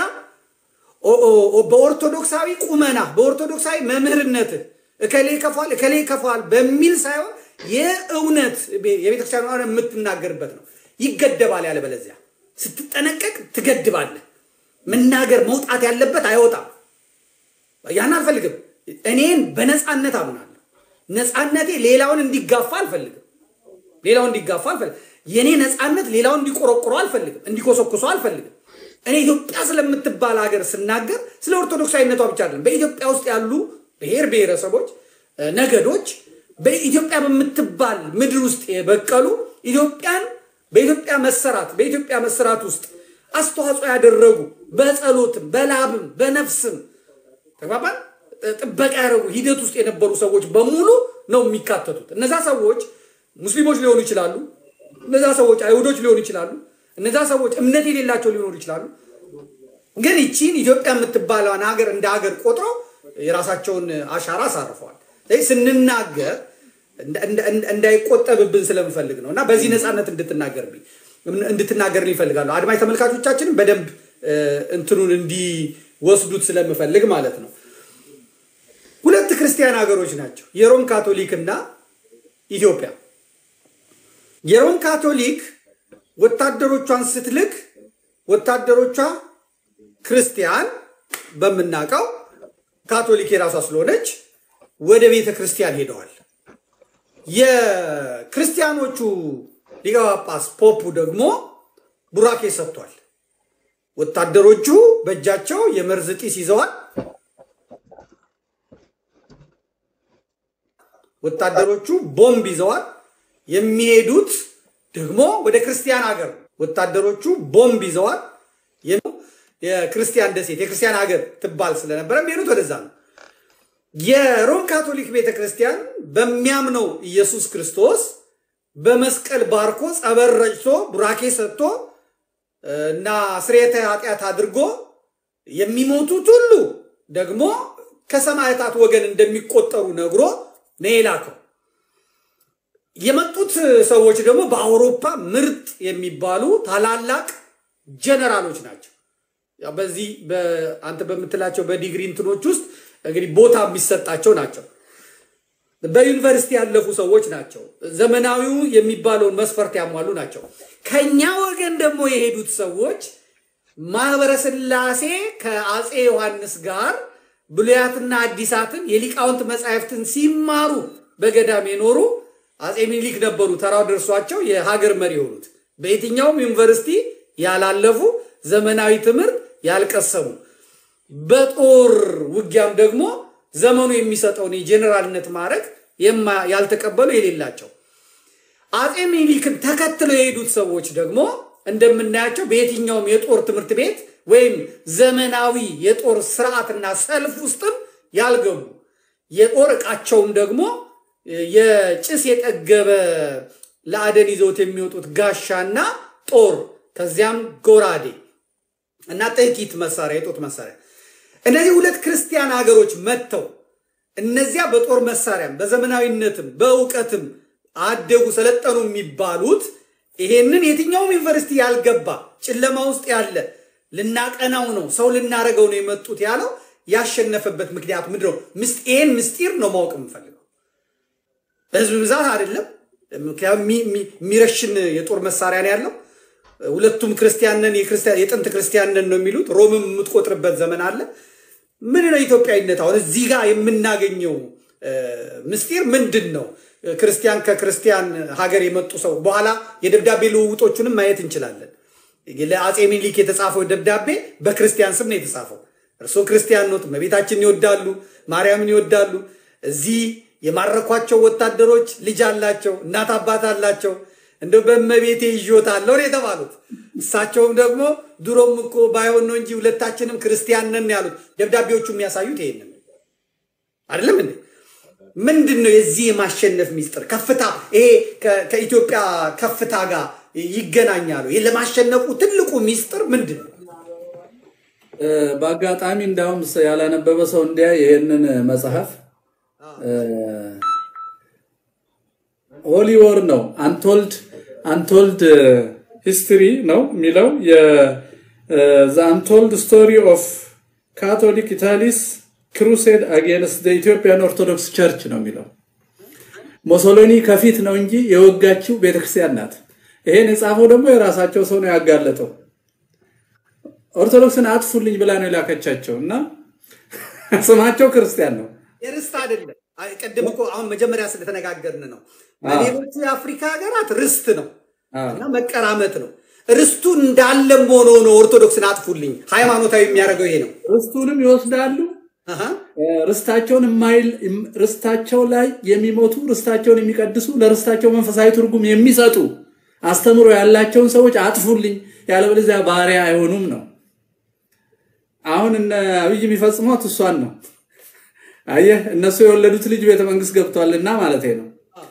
በኦርቶዶክሳዊ ቁመና በኦርቶዶክሳዊ መምህርነትህ እከሌ ይከፋል እከሌ ይከፋል በሚል ሳይሆን የእውነት የቤተክርስቲያን የምትናገርበት ነው። ይገደባል። ያለበለዚያ ስትጠነቀቅ ትገድባለህ። መናገር መውጣት ያለበት አይወጣም። ያን አልፈልግም። እኔን በነፃነት አምናለሁ። ነፃነቴ ሌላውን እንዲጋፋ አልፈልግም። ሌላውን እንዲጋፋ አልፈልግም። የእኔ ነፃነት ሌላውን እንዲቆረቁሮ አልፈልግም፣ እንዲኮሰኩሶ አልፈልግም። እኔ ኢትዮጵያ ስለምትባል ሀገር ስናገር ስለ ኦርቶዶክሳዊነቷ ብቻ አይደለም። በኢትዮጵያ ውስጥ ያሉ ብሔር ብሔረሰቦች፣ ነገዶች በኢትዮጵያ በምትባል ምድር ውስጥ የበቀሉ ኢትዮጵያን በኢትዮጵያ መሰራት በኢትዮጵያ መሰራት ውስጥ አስተዋጽኦ ያደረጉ በጸሎትም በላብም በነፍስም ተግባባን ጥበቃ ያደረጉ ሂደት ውስጥ የነበሩ ሰዎች በሙሉ ነው የሚካተቱት። እነዛ ሰዎች ሙስሊሞች ሊሆኑ ይችላሉ። እነዛ ሰዎች አይሁዶች ሊሆኑ ይችላሉ። እነዛ ሰዎች እምነት የሌላቸው ሊሆኑ ይችላሉ። ግን ይቺን ኢትዮጵያ የምትባለውን ሀገር እንደ ሀገር ቆጥረው የራሳቸውን አሻራ አሳርፈዋል። ስንናገር እንዳይቆጠብብን ስለምፈልግ ነው እና በዚህ ነፃነት እንድትናገርብኝ እንድትናገር ይፈልጋሉ። አድማጭ ተመልካቾቻችንም በደንብ እንትኑን እንዲወስዱት ስለምፈልግ ማለት ነው። ሁለት ክርስቲያን ሀገሮች ናቸው፣ የሮም ካቶሊክ እና ኢትዮጵያ። የሮም ካቶሊክ ወታደሮቿን ስትልክ ወታደሮቿ ክርስቲያን በምናውቀው ካቶሊክ የራሷ ስለሆነች ወደ ቤተ ክርስቲያን ሄደዋል። የክርስቲያኖቹ ሊቀ ጳጳስ ፖፑ ደግሞ ቡራኬ ሰጥቷል። ወታደሮቹ በእጃቸው የመርዝ ጢስ ይዘዋል። ወታደሮቹ ቦምብ ይዘዋል። የሚሄዱት ደግሞ ወደ ክርስቲያን ሀገር ወታደሮቹ ቦምብ ይዘዋል። የክርስቲያን ደሴት የክርስቲያን ሀገር ትባል ስለነበረ የሚሄዱት ወደዛ ነው። የሮም ካቶሊክ ቤተ ክርስቲያን በሚያምነው ኢየሱስ ክርስቶስ በመስቀል ባርኮ ጸበል ረጭቶ ቡራኬ ሰጥቶ እና ስርየተ ኃጢአት አድርጎ የሚሞቱት ሁሉ ደግሞ ከሰማዕታት ወገን እንደሚቆጠሩ ነግሮ ነው የላከው። የመጡት ሰዎች ደግሞ በአውሮፓ ምርጥ የሚባሉ ታላላቅ ጀነራሎች ናቸው። በዚህ አንተ በምትላቸው በዲግሪ እንትኖች ውስጥ እንግዲህ ቦታ የሚሰጣቸው ናቸው። በዩኒቨርሲቲ ያለፉ ሰዎች ናቸው። ዘመናዊው የሚባለውን መስፈርት ያሟሉ ናቸው። ከኛ ወገን ደግሞ የሄዱት ሰዎች ማህበረ ሥላሴ ከአፄ ዮሐንስ ጋር ብሉያትና አዲሳትን የሊቃውንት መጻሕፍትን ሲማሩ በገዳም የኖሩ አፄ ሚኒሊክ ነበሩ። ተራው ደርሷቸው የሀገር መሪ የሆኑት በየትኛውም ዩኒቨርሲቲ ያላለፉ ዘመናዊ ትምህርት ያልቀሰሙ በጦር ውጊያም ደግሞ ዘመኑ የሚሰጠውን የጄኔራልነት ማዕረግ ያልተቀበሉ የሌላቸው አፄ ሚኒሊክን ተከትለው የሄዱት ሰዎች ደግሞ እንደምናያቸው በየትኛውም የጦር ትምህርት ቤት ወይም ዘመናዊ የጦር ስርዓትና ሰልፍ ውስጥም ያልገቡ የጦር ዕቃቸውም ደግሞ የጭስ የጠገበ ለአደን ይዘውት የሚወጡት ጋሻና ጦር ከዚያም ጎራዴ እና ጥቂት መሳሪያ የጦት መሳሪያ እነዚህ ሁለት ክርስቲያን ሀገሮች መጥተው እነዚያ በጦር መሳሪያም በዘመናዊነትም በእውቀትም አደጉ ሰለጠኑ የሚባሉት ይሄንን የትኛውም ዩኒቨርሲቲ ያልገባ ጨለማ ውስጥ ያለ ልናቀናው ነው ሰው ልናረገው ነው የመጡት ያለው ያሸነፈበት ምክንያቱ ምንድን ነው? ይህን ምስጢር ነው ማወቅ የምፈልገው። በህዝብ ብዛት አይደለም። ምክንያቱም የሚረሽን የጦር መሳሪያ ነው ያለው። ሁለቱም ክርስቲያንን የጥንት ክርስቲያንን ነው የሚሉት። ሮምም የምትቆጥርበት ዘመን አለ። ምን ነው ኢትዮጵያዊነት? አሁን እዚህ ጋር የምናገኘው ምስጢር ምንድን ነው? ክርስቲያን ከክርስቲያን ሀገር የመጡ ሰው በኋላ የደብዳቤ ልውውጦቹንም ማየት እንችላለን። ለአፄ ሚኒሊክ የተጻፈው ደብዳቤ በክርስቲያን ስም ነው የተጻፈው። እርስዎ ክርስቲያን ኖት፣ እመቤታችንን ይወዳሉ፣ ማርያምን ይወዳሉ። እዚህ የማረኳቸው ወታደሮች ልጅ አላቸው፣ እናት አባት አላቸው። እንደ በእመቤቴ ይዤዎታለሁ ነው የተባሉት። እሳቸውም ደግሞ ድሮም እኮ ባይሆን ነው እንጂ ሁለታችንም ክርስቲያን ነን ያሉት። ደብዳቤዎቹ የሚያሳዩት ይሄንን አይደለም እንዴ? ምንድን ነው የዚህ የማሸነፍ ሚስጥር? ከፍታ ይሄ ከኢትዮጵያ ከፍታ ጋር ይገናኛሉ። ይህ ለማሸነፉ ትልቁ ሚስጥር ምንድን ነው? በአጋጣሚ እንዳውም ያላነበበ ሰው እንዲያ ይህንን መጽሐፍ ሆሊ ወር ነው አንቶልድ አንቶልድ ሂስትሪ ነው የሚለው ዘ አንቶልድ ስቶሪ ኦፍ ካቶሊክ ኢታሊስ ክሩሴድ አጌንስት ኢትዮጵያን ኦርቶዶክስ ቸርች ነው የሚለው። ሞሶሎኒ ከፊት ነው እንጂ የወጋችው ቤተክርስቲያን ናት። ይሄን የጻፈው ደግሞ የራሳቸው ሰው ነው ያጋለጠው። ኦርቶዶክስን አጥፉልኝ ብላ ነው የላከቻቸው እና ስማቸው ክርስቲያን ነው። የርስት አይደለም። ቅድም እኮ አሁን መጀመሪያ ስለተነጋገርን ነው። በሌሎቹ የአፍሪካ ሀገራት ርስት ነው እና መቀራመት ነው። ርስቱ እንዳለም ሆኖ ነው ኦርቶዶክስን አጥፉልኝ ሃይማኖታዊ የሚያደርገው ይሄ ነው። ርስቱንም ይወስዳሉ። ርስታቸውን የማይል ርስታቸው ላይ የሚሞቱ ርስታቸውን የሚቀድሱ ለርስታቸው መንፈሳዊ ትርጉም የሚሰጡ አስተምሮ ያላቸውን ሰዎች አጥፉልኝ፣ ያለበለዚያ ባሪያ አይሆኑም ነው። አሁን እነ አብይ የሚፈጽሟት እሷን ነው። አየህ እነሱ የወለዱት ልጅ ቤተ መንግስት ገብቷልና ማለት ነው።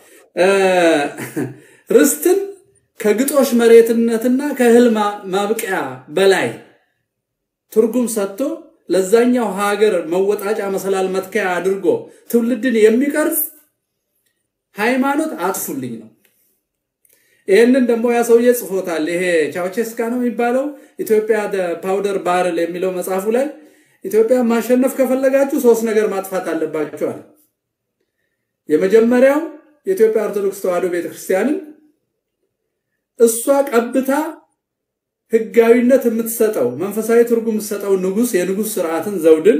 ርስትን ከግጦሽ መሬትነትና ከእህል ማብቂያ በላይ ትርጉም ሰጥቶ ለዛኛው ሀገር መወጣጫ መሰላል መትከያ አድርጎ ትውልድን የሚቀርጽ ሃይማኖት አጥፉልኝ ነው። ይህንን ደግሞ ያ ሰውዬ ጽፎታል። ይሄ ቻውቼስካ ነው የሚባለው ኢትዮጵያ ፓውደር ባርል የሚለው መጽሐፉ ላይ ኢትዮጵያ ማሸነፍ ከፈለጋችሁ ሶስት ነገር ማጥፋት አለባችኋል። የመጀመሪያው የኢትዮጵያ ኦርቶዶክስ ተዋሕዶ ቤተክርስቲያንን እሷ ቀብታ ህጋዊነት የምትሰጠው መንፈሳዊ ትርጉም የምትሰጠው ንጉስ የንጉስ ስርዓትን ዘውድን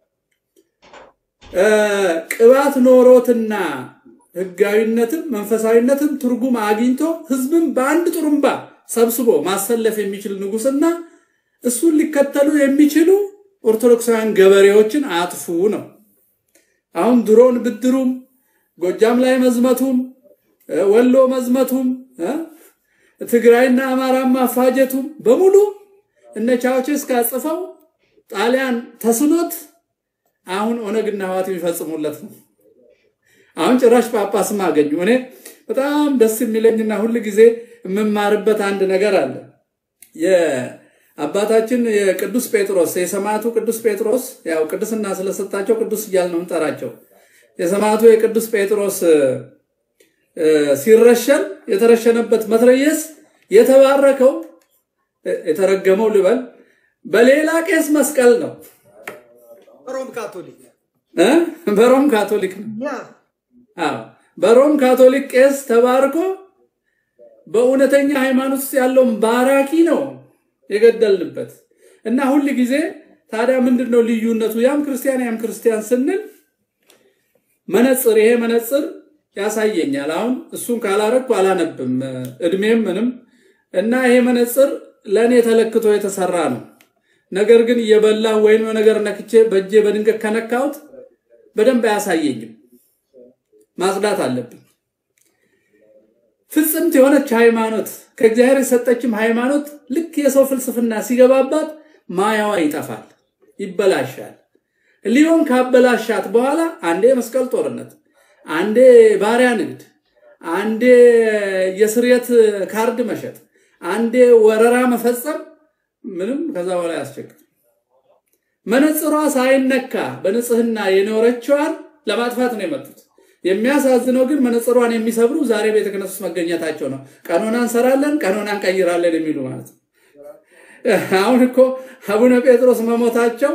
ቅባት ኖሮትና ህጋዊነትም መንፈሳዊነትም ትርጉም አግኝቶ ህዝብን በአንድ ጥሩምባ ሰብስቦ ማሰለፍ የሚችል ንጉስና እሱን ሊከተሉ የሚችሉ ኦርቶዶክሳውያን ገበሬዎችን አጥፉ ነው። አሁን ድሮን ብድሩም ጎጃም ላይ መዝመቱም ወሎ መዝመቱም ትግራይና አማራ ማፋጀቱም በሙሉ እነ ቻውቼስካ ጽፈው ጣሊያን ተስኖት አሁን ኦነግና ህዋት የሚፈጽሙለት ነው። አሁን ጭራሽ ጳጳስም አገኙ። እኔ በጣም ደስ የሚለኝና ሁል ጊዜ የምማርበት አንድ ነገር አለ። የአባታችን የቅዱስ ጴጥሮስ የሰማዕቱ ቅዱስ ጴጥሮስ ያው ቅድስና ስለሰጣቸው ቅዱስ እያል ነው እንጠራቸው። የሰማዕቱ የቅዱስ ጴጥሮስ ሲረሸን የተረሸነበት መትረየስ የተባረከው የተረገመው ልበል በሌላ ቄስ መስቀል ነው። ሮም ካቶሊክ በሮም ካቶሊክ ነው። በሮም ካቶሊክ ቄስ ተባርኮ በእውነተኛ ሃይማኖት ውስጥ ያለውን ባራኪ ነው የገደልንበት። እና ሁል ጊዜ ታዲያ ምንድን ነው ልዩነቱ? ያም ክርስቲያን ያም ክርስቲያን ስንል መነጽር ይሄ መነጽር ያሳየኛል። አሁን እሱን ካላረግኩ አላነብም እድሜም ምንም እና ይሄ መነጽር ለእኔ ተለክቶ የተሰራ ነው። ነገር ግን እየበላ ወይም ነገር ነክቼ በእጄ በድንገት ከነካሁት በደንብ አያሳየኝም። ማጽዳት አለብኝ። ፍጽምት የሆነች ሃይማኖት ከእግዚአብሔር የሰጠችም ሃይማኖት ልክ የሰው ፍልስፍና ሲገባባት ማያዋ ይጠፋል፣ ይበላሻል። ሊሆን ካበላሻት በኋላ አንዴ የመስቀል ጦርነት፣ አንዴ ባሪያ ንግድ፣ አንዴ የስርየት ካርድ መሸጥ፣ አንዴ ወረራ መፈጸም ምንም ከዛ በኋላ ያስቸግር። መነጽሯ ሳይነካ በንጽህና የኖረችዋን ለማጥፋት ነው የመጡት። የሚያሳዝነው ግን መነጽሯን የሚሰብሩ ዛሬ ቤተ ክህነት ውስጥ መገኘታቸው ነው። ቀኖና እንሰራለን፣ ቀኖና እንቀይራለን የሚሉ ማለት ነው። አሁን እኮ አቡነ ጴጥሮስ መሞታቸው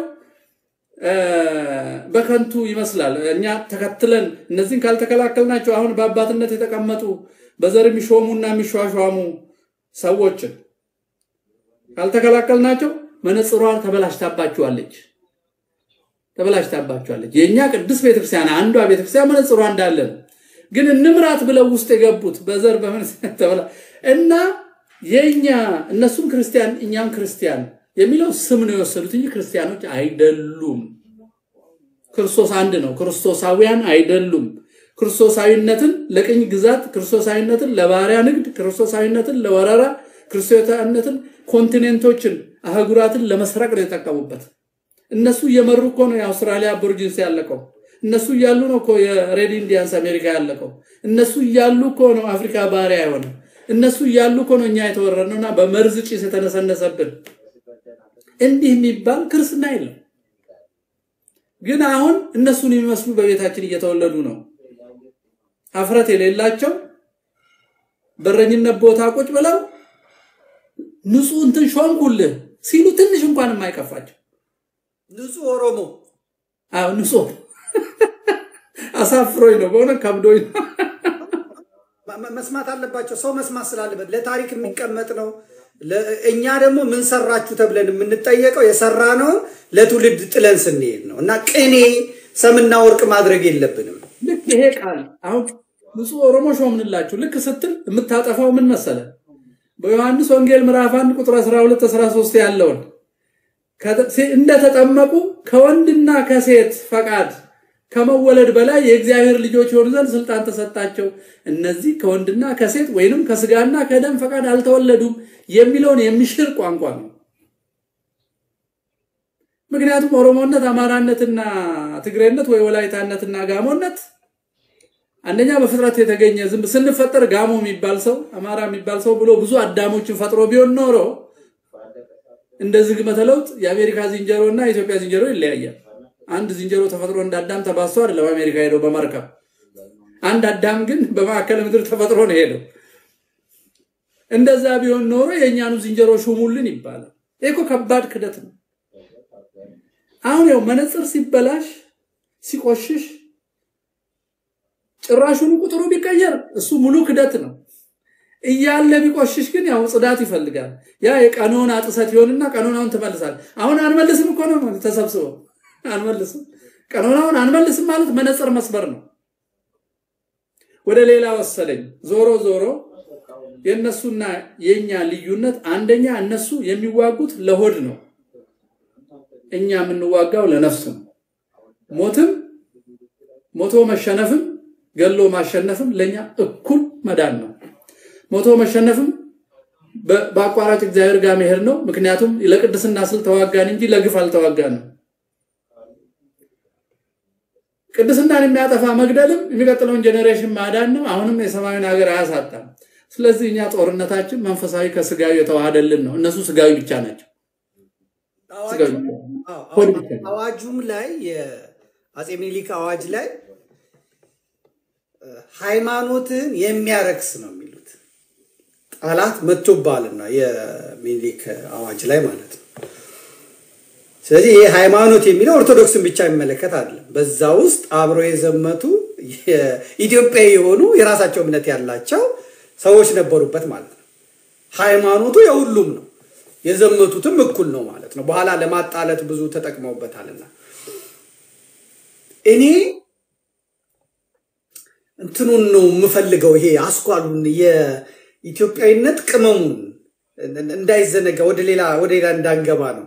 በከንቱ ይመስላል። እኛ ተከትለን እነዚህን ካልተከላከልናቸው አሁን በአባትነት የተቀመጡ በዘር የሚሾሙና የሚሿሿሙ ሰዎችን ካልተከላከልናቸው መነጽሯን ተበላሽታባችኋለች ተበላሽታባችኋለች። የእኛ ቅዱስ ቤተክርስቲያን አንዷ ቤተክርስቲያን መነጽሯ እንዳለ ነው። ግን እንምራት ብለው ውስጥ የገቡት በዘር በምን ተበላ እና የእኛ እነሱም ክርስቲያን እኛም ክርስቲያን የሚለው ስም ነው የወሰዱት እንጂ ክርስቲያኖች አይደሉም። ክርስቶስ አንድ ነው። ክርስቶሳውያን አይደሉም። ክርስቶሳዊነትን ለቅኝ ግዛት፣ ክርስቶሳዊነትን ለባሪያ ንግድ፣ ክርስቶሳዊነትን ለወረራ፣ ክርስቶሳዊነትን ኮንቲኔንቶችን አህጉራትን ለመስረቅ ነው የተጠቀሙበት። እነሱ እየመሩ እኮ ነው የአውስትራሊያ አቦርጂንስ ያለቀው። እነሱ እያሉ ነው እኮ የሬድ ኢንዲያንስ አሜሪካ ያለቀው። እነሱ እያሉ እኮ ነው አፍሪካ ባሪያ የሆነ። እነሱ እያሉ እኮ ነው እኛ የተወረድነውና በመርዝ ጭስ የተነሰነሰብን። እንዲህ የሚባል ክርስትና የለም። ግን አሁን እነሱን የሚመስሉ በቤታችን እየተወለዱ ነው። አፍረት የሌላቸው በረኝነት ቦታ ቁጭ ብለው ንጹህ እንትን ሾምኩልህ ሲሉ ትንሽ እንኳን የማይከፋቸው ንጹህ ኦሮሞ አዎ ንጹህ አሳፍሮኝ ነው በእውነት ከብዶኝ ነው። መስማት አለባቸው። ሰው መስማት ስላለበት ለታሪክ የሚቀመጥ ነው። እኛ ደግሞ ምን ሰራችሁ ተብለን የምንጠየቀው የሰራነውን ለትውልድ ጥለን ስንሄድ ነው እና ቅኔ ሰምና ወርቅ ማድረግ የለብንም። ልክ ይሄ ቃል አሁን ንጹህ ኦሮሞ ሾምንላችሁ ልክ ስትል የምታጠፋው ምን መሰለ? በዮሐንስ ወንጌል ምዕራፍ 1 ቁጥር 12 13 ያለውን እንደተጠመቁ ከወንድና ከሴት ፈቃድ ከመወለድ በላይ የእግዚአብሔር ልጆች የሆኑ ዘንድ ስልጣን ተሰጣቸው። እነዚህ ከወንድና ከሴት ወይንም ከስጋና ከደም ፈቃድ አልተወለዱም የሚለውን የሚሽር ቋንቋ ነው። ምክንያቱም ኦሮሞነት፣ አማራነትና ትግሬነት ወይ ወላይታነትና ጋሞነት አንደኛ በፍጥረት የተገኘ ዝም ስንፈጠር ጋሞ የሚባል ሰው አማራ የሚባል ሰው ብሎ ብዙ አዳሞችን ፈጥሮ ቢሆን ኖሮ እንደ ዝግመተ ለውጥ የአሜሪካ ዝንጀሮ እና የኢትዮጵያ ዝንጀሮ ይለያያል። አንድ ዝንጀሮ ተፈጥሮ እንደ አዳም ተባዝቶ አይደለም አሜሪካ ሄደው በመርከብ አንድ አዳም ግን በማዕከለ ምድር ተፈጥሮ ነው ሄደው። እንደዛ ቢሆን ኖሮ የእኛኑ ዝንጀሮ ሹሙልን ይባላል። ይህ እኮ ከባድ ክደት ነው። አሁን ያው መነጽር ሲበላሽ ሲቆሽሽ ጭራሹን ቁጥሩ ቢቀየር እሱ ሙሉ ክደት ነው። እያለ ቢቆሽሽ ግን ያው ጽዳት ይፈልጋል። ያ የቀኖና ጥሰት ይሆንና ቀኖናውን ትመልሳል። አሁን አንመልስም እኮ ነው ተሰብስበው አንመልስም። ቀኖናውን አንመልስም ማለት መነጽር መስበር ነው። ወደ ሌላ ወሰደኝ። ዞሮ ዞሮ የእነሱና የእኛ ልዩነት አንደኛ እነሱ የሚዋጉት ለሆድ ነው፣ እኛ የምንዋጋው ለነፍስ ነው። ሞትም ሞቶ መሸነፍም ገሎ ማሸነፍም ለእኛ እኩል መዳን ነው። ሞቶ መሸነፍም በአቋራጭ እግዚአብሔር ጋር መሄድ ነው። ምክንያቱም ለቅድስና ስል ተዋጋን እንጂ ለግፍ አልተዋጋንም። ቅድስናን የሚያጠፋ መግደልም የሚቀጥለውን ጄኔሬሽን ማዳን ነው። አሁንም የሰማዩን ሀገር አያሳጣም። ስለዚህ እኛ ጦርነታችን መንፈሳዊ ከስጋዊ የተዋሃደልን ነው። እነሱ ስጋዊ ብቻ ናቸው። አዋጁም ላይ የአፄ ሚኒሊክ አዋጅ ላይ ሃይማኖትን የሚያረክስ ነው የሚሉት ጠላት መጥቶባልና የሚኒሊክ አዋጅ ላይ ማለት ነው። ስለዚህ ይህ ሃይማኖት የሚለው ኦርቶዶክስን ብቻ የሚመለከት አይደለም። በዛ ውስጥ አብረው የዘመቱ ኢትዮጵያዊ የሆኑ የራሳቸው እምነት ያላቸው ሰዎች ነበሩበት ማለት ነው። ሃይማኖቱ የሁሉም ነው። የዘመቱትም እኩል ነው ማለት ነው። በኋላ ለማጣለት ብዙ ተጠቅመውበታልና እኔ እንትኑን ነው የምፈልገው። ይሄ አስኳሉን የኢትዮጵያዊነት ቅመሙን እንዳይዘነጋ ወደ ሌላ ወደ ሌላ እንዳንገባ ነው።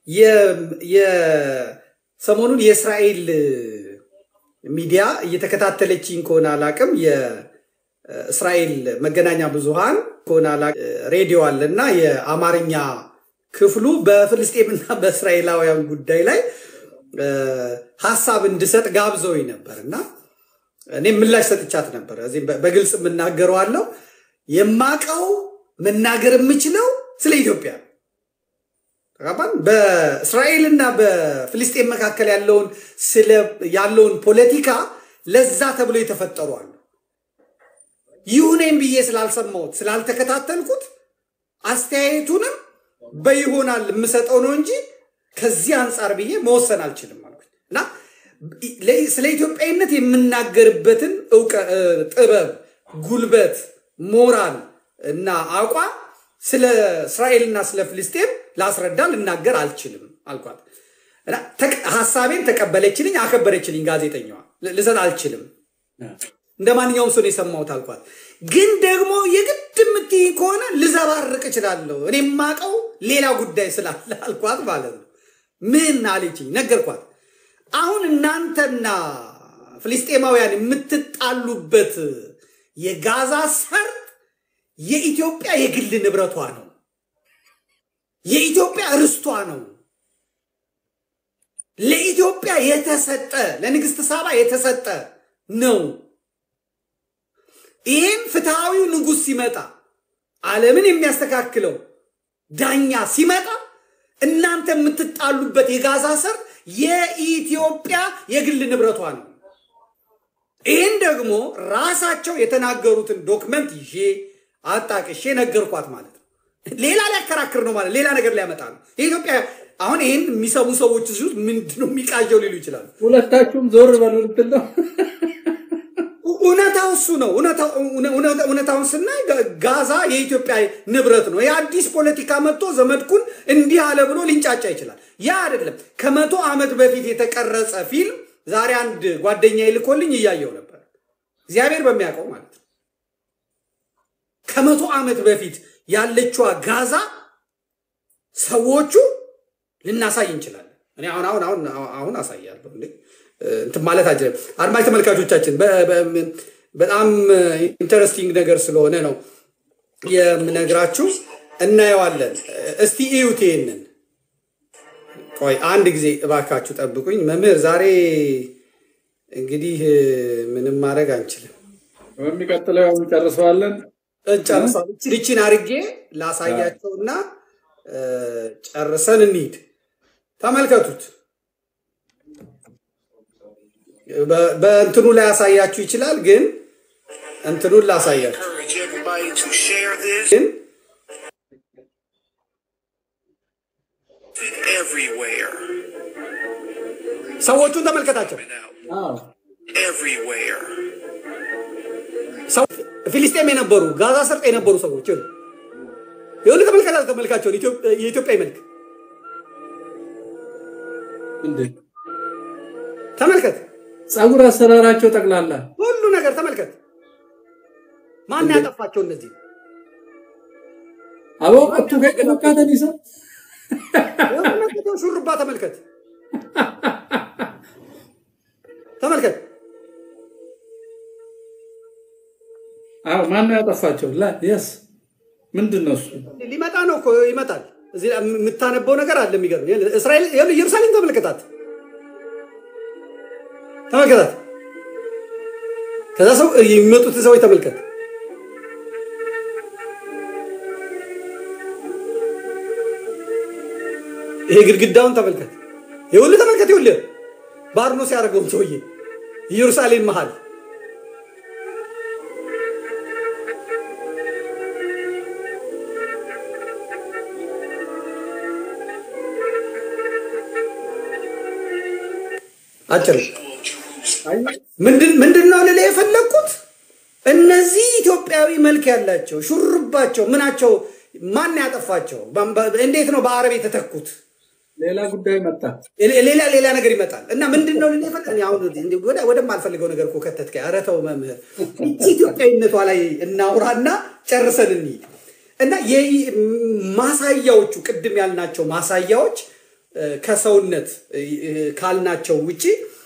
ሰሞኑን የእስራኤል ሚዲያ እየተከታተለችኝ ከሆነ አላቅም የእስራኤል መገናኛ ብዙሃን ከሆነ አላቅም ሬዲዮ አለ እና የአማርኛ ክፍሉ በፍልስጤምና በእስራኤላውያን ጉዳይ ላይ ሀሳብ እንድሰጥ ጋብዘውኝ ነበር እና እኔ ምላሽ ሰጥቻት ነበር። እዚህ በግልጽ የምናገረው አለው የማቀው መናገር የምችለው ስለ ኢትዮጵያ ተጋባን። በእስራኤልና በፍልስጤን መካከል ያለውን ያለውን ፖለቲካ ለዛ ተብሎ የተፈጠሩ አሉ። ይሁኔም ብዬ ስላልሰማሁት ስላልተከታተልኩት አስተያየቱንም በይሆናል የምሰጠው ነው እንጂ ከዚህ አንጻር ብዬ መወሰን አልችልም አልኩኝ እና ስለ ኢትዮጵያዊነት የምናገርበትን ጥበብ፣ ጉልበት፣ ሞራል እና አቋም ስለ እስራኤልና ስለ ፍልስጤም ላስረዳ ልናገር አልችልም አልኳት። ሀሳቤን ተቀበለችልኝ፣ አከበረችልኝ። ጋዜጠኛዋ ልሰጥ አልችልም እንደ ማንኛውም ሰው ነው የሰማሁት አልኳት። ግን ደግሞ የግድ የምትይ ከሆነ ልዘባርቅ እችላለሁ፣ እኔ የማውቀው ሌላ ጉዳይ ስላለ አልኳት ማለት ነው። ምን አለችኝ? ነገርኳት። አሁን እናንተና ፍልስጤማውያን የምትጣሉበት የጋዛ ሰርጥ የኢትዮጵያ የግል ንብረቷ ነው። የኢትዮጵያ ርስቷ ነው። ለኢትዮጵያ የተሰጠ ለንግስት ሳባ የተሰጠ ነው። ይህም ፍትሐዊው ንጉሥ ሲመጣ ዓለምን የሚያስተካክለው ዳኛ ሲመጣ እናንተ የምትጣሉበት የጋዛ ሰርጥ የኢትዮጵያ የግል ንብረቷ ነው። ይህን ደግሞ ራሳቸው የተናገሩትን ዶክመንት ይዤ አጣቅሼ ነገርኳት ማለት ነው። ሌላ ሊያከራክር ነው ማለት ሌላ ነገር ሊያመጣ ነው። የኢትዮጵያ አሁን ይህን የሚሰሙ ሰዎች ሲ ምንድነው የሚቃጀው ሊሉ ይችላሉ። ሁለታችሁም ዞር በሉ ልትል ነው። እውነታው እሱ ነው። እውነታውን ስናይ ጋዛ የኢትዮጵያ ንብረት ነው። የአዲስ ፖለቲካ መጥቶ ዘመድኩን እንዲህ አለ ብሎ ሊንጫጫ ይችላል። ያ አይደለም። ከመቶ ዓመት በፊት የተቀረጸ ፊልም ዛሬ አንድ ጓደኛ ይልኮልኝ እያየው ነበር። እግዚአብሔር በሚያውቀው ማለት ነው። ከመቶ ዓመት በፊት ያለችዋ ጋዛ ሰዎቹ ልናሳይ እንችላለን። እኔ አሁን አሁን አሁን አሁን አሳያለሁ እንዴ እንትን ማለት አጅ አድማጭ ተመልካቾቻችን በጣም ኢንተረስቲንግ ነገር ስለሆነ ነው የምነግራችሁ። እናየዋለን። እስቲ እዩት ይሄንን። ቆይ አንድ ጊዜ እባካችሁ ጠብቁኝ። መምህር ዛሬ እንግዲህ ምንም ማድረግ አንችልም። በሚቀጥለው ያው እንጨርሰዋለን። ጨርሰዋል። ይችን አርጌ ላሳያቸውና ጨርሰን እንሂድ። ተመልከቱት። በእንትኑ ላይ ያሳያችሁ ይችላል፣ ግን እንትኑን ላሳያችሁ ግን ሰዎቹን ተመልከታቸው። ፊሊስጤም የነበሩ ጋዛ ሰርጥ የነበሩ ሰዎች ይሁን ተመልከታ ተመልካቸውን የኢትዮጵያ መልክ ተመልከት። ጸጉር አሰራራቸው ጠቅላላ ሁሉ ነገር ተመልከት። ማን ያጠፋቸው እነዚህ? አበው ቀቱ ከቀካተን ይሰ ሹርባ ተመልከት፣ ተመልከት። አዎ ማን ነው ያጠፋቸው? ላ የስ ምንድን ነው እሱ? ሊመጣ ነው እኮ ይመጣል። እዚህ የምታነበው ነገር አለ የሚገርም። እስራኤል ኢየሩሳሌም ተመልከታት፣ ተመልከታት። ከዛ ሰው የሚመጡትን ሰዎች ተመልከት። ይሄ ግድግዳውን ተመልከት። ይኸውልህ ተመልከት። ይኸውልህ ባርኖስ ያደረገውን ሰውዬ ኢየሩሳሌም መሃል አጭር ምንድን ነው ልልህ የፈለግኩት እነዚህ ኢትዮጵያዊ መልክ ያላቸው ሹርባቸው ምናቸው ማን ያጠፋቸው? እንዴት ነው በአረብ የተተኩት? ሌላ ጉዳይ መጣ። ሌላ ሌላ ነገር ይመጣል እና ምንድን ነው ወደማልፈልገው ነገር እኮ ከተትከ። ኧረ ተው መምህር፣ ኢትዮጵያዊነቷ ላይ እናውራና ጨርሰን እንሂድ እና ማሳያዎቹ ቅድም ያልናቸው ማሳያዎች ከሰውነት ካልናቸው ውጪ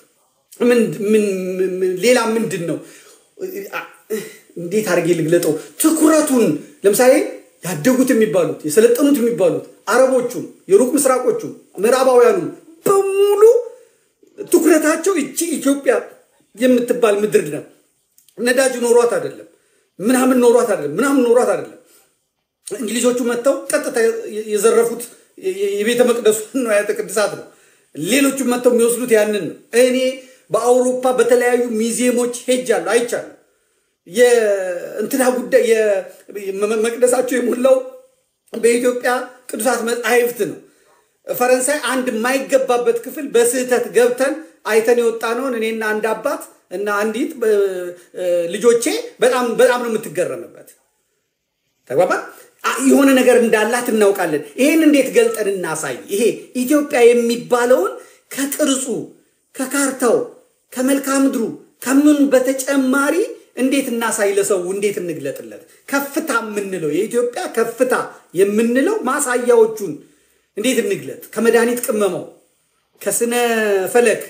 ሌላ ምንድን ነው? እንዴት አድርጌ ልግለጠው? ትኩረቱን ለምሳሌ ያደጉት የሚባሉት የሰለጠኑት የሚባሉት አረቦቹም የሩቅ ምስራቆቹ ምዕራባውያኑ በሙሉ ትኩረታቸው እቺ ኢትዮጵያ የምትባል ምድር ነው። ነዳጅ ኖሯት አይደለም፣ ምናምን ኖሯት አይደለም፣ ምናምን ኖሯት አይደለም። እንግሊዞቹ መጥተው ቀጥታ የዘረፉት የቤተ መቅደሱ ንዋያተ ቅድሳት ነው። ሌሎቹም መጥተው የሚወስዱት ያንን ነው። እኔ በአውሮፓ በተለያዩ ሚዚየሞች ሄጃለሁ፣ አይቻለሁ። የእንትና ጉዳይ መቅደሳቸው የሞላው በኢትዮጵያ ቅዱሳት መጻሕፍት ነው። ፈረንሳይ አንድ የማይገባበት ክፍል በስህተት ገብተን አይተን የወጣ ነውን እኔና አንድ አባት እና አንዲት ልጆቼ በጣም በጣም ነው የምትገረምበት። ተግባባ የሆነ ነገር እንዳላት እናውቃለን። ይሄን እንዴት ገልጠን እናሳይ? ይሄ ኢትዮጵያ የሚባለውን ከቅርጹ ከካርታው ከመልክዓ ምድሩ ከምኑ በተጨማሪ እንዴት እናሳይ? ለሰው እንዴት እንግለጥለት? ከፍታ የምንለው የኢትዮጵያ ከፍታ የምንለው ማሳያዎቹን እንዴት እንግለጥ? ከመድኃኒት ቅመመው፣ ከስነ ፈለክ፣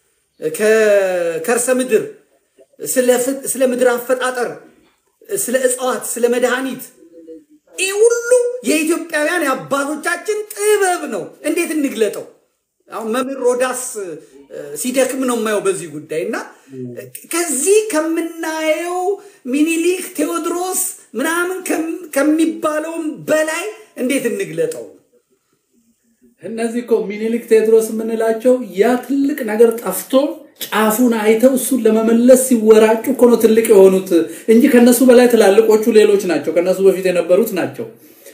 ከከርሰ ምድር፣ ስለ ምድር አፈጣጠር፣ ስለ እጽዋት፣ ስለ መድኃኒት ይህ ሁሉ የኢትዮጵያውያን የአባቶቻችን ጥበብ ነው። እንዴት እንግለጠው? አሁን መምህር ሮዳስ ሲደክም ነው የማየው በዚህ ጉዳይ እና ከዚህ ከምናየው ሚኒሊክ ቴዎድሮስ ምናምን ከሚባለውም በላይ እንዴት እንግለጠው? እነዚህ እኮ ሚኒሊክ ቴዎድሮስ የምንላቸው ያ ትልቅ ነገር ጠፍቶ ጫፉን አይተው እሱን ለመመለስ ሲወራጩ እኮ ነው ትልቅ የሆኑት እንጂ ከነሱ በላይ ትላልቆቹ ሌሎች ናቸው። ከነሱ በፊት የነበሩት ናቸው።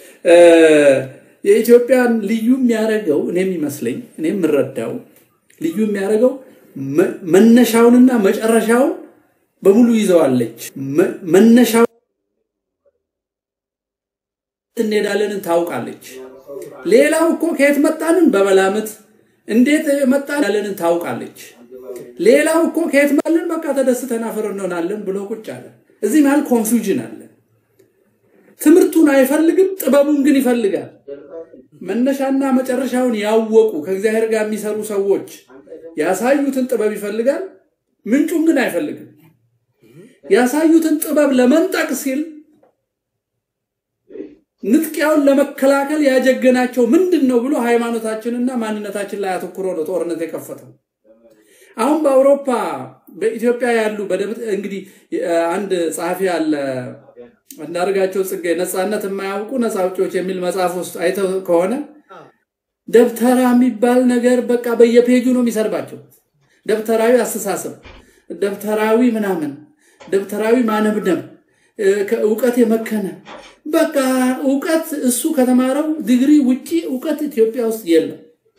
የኢትዮጵያን ልዩ የሚያደርገው እኔ የሚመስለኝ እኔ የምረዳው ልዩ የሚያደርገው መነሻውንና መጨረሻውን በሙሉ ይዘዋለች። መነሻው እንሄዳለንን ታውቃለች። ሌላው እኮ ከየት መጣንን በመላምት እንዴት መጣለንን ታውቃለች። ሌላው እኮ ከየት ማለን በቃ ተደስተን አፈር እንሆናለን ብሎ ቁጭ አለ። እዚህ መሀል ኮንፊውዥን አለ። ትምህርቱን አይፈልግም፣ ጥበቡን ግን ይፈልጋል። መነሻና መጨረሻውን ያወቁ ከእግዚአብሔር ጋር የሚሰሩ ሰዎች ያሳዩትን ጥበብ ይፈልጋል፣ ምንጩን ግን አይፈልግም። ያሳዩትን ጥበብ ለመንጠቅ ሲል ንጥቂያውን ለመከላከል ያጀገናቸው ምንድን ነው ብሎ ሃይማኖታችንና ማንነታችን ላይ አተኩሮ ነው ጦርነት የከፈተው። አሁን በአውሮፓ በኢትዮጵያ ያሉ እንግዲህ አንድ ጸሐፊ አለ አንዳርጋቸው ጽጌ ነፃነት የማያውቁ ነፃ አውጪዎች የሚል መጽሐፍ ውስጥ አይተው ከሆነ ደብተራ የሚባል ነገር በቃ በየፔጁ ነው የሚሰርባቸው። ደብተራዊ አስተሳሰብ፣ ደብተራዊ ምናምን፣ ደብተራዊ ማነብነብ፣ እውቀት የመከነ በቃ እውቀት እሱ ከተማረው ዲግሪ ውጪ እውቀት ኢትዮጵያ ውስጥ የለም።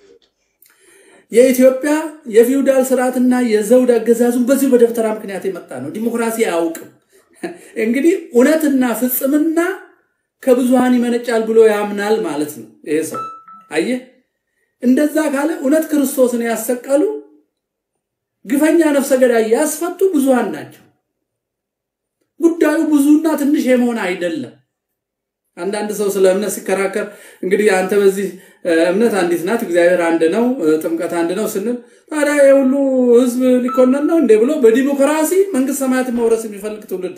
የኢትዮጵያ የፊውዳል ስርዓትና የዘውድ አገዛዙን በዚሁ በደብተራ ምክንያት የመጣ ነው። ዲሞክራሲ አያውቅም። እንግዲህ እውነትና ፍጽምና ከብዙሃን ይመነጫል ብሎ ያምናል ማለት ነው ይሄ ሰው። አየህ፣ እንደዛ ካለ እውነት ክርስቶስን ያሰቀሉ ግፈኛ ነፍሰ ገዳይ ያስፈቱ ብዙሃን ናቸው። ጉዳዩ ብዙና ትንሽ የመሆን አይደለም። አንዳንድ ሰው ስለ እምነት ሲከራከር እንግዲህ አንተ በዚህ እምነት አንዲት ናት፣ እግዚአብሔር አንድ ነው፣ ጥምቀት አንድ ነው ስንል ታዲያ የሁሉ ህዝብ ሊኮነን ነው እንዴ ብሎ በዲሞክራሲ መንግስት ሰማያትን መውረስ የሚፈልግ ትውልድ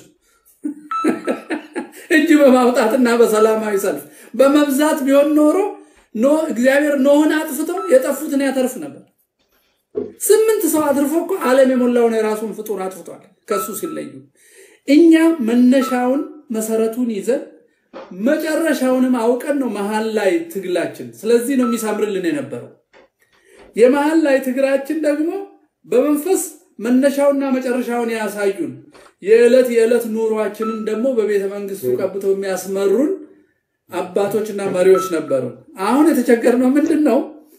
እጅ በማውጣትና በሰላማዊ ሰልፍ በመብዛት ቢሆን ኖሮ ኖ እግዚአብሔር ኖህን አጥፍቶ የጠፉትን ያተርፍ ነበር። ስምንት ሰው አትርፎ እኮ ዓለም የሞላውን የራሱን ፍጡር አጥፍቷል ከሱ ሲለዩ። እኛ መነሻውን መሰረቱን ይዘን መጨረሻውንም አውቀን ነው መሀል ላይ ትግላችን። ስለዚህ ነው የሚሳምርልን የነበረው። የመሀል ላይ ትግላችን ደግሞ በመንፈስ መነሻውና መጨረሻውን ያሳዩን የዕለት የዕለት ኑሯችንን ደግሞ በቤተ መንግስቱ ቀብተው የሚያስመሩን አባቶችና መሪዎች ነበሩ። አሁን የተቸገርነው ምንድን ነው?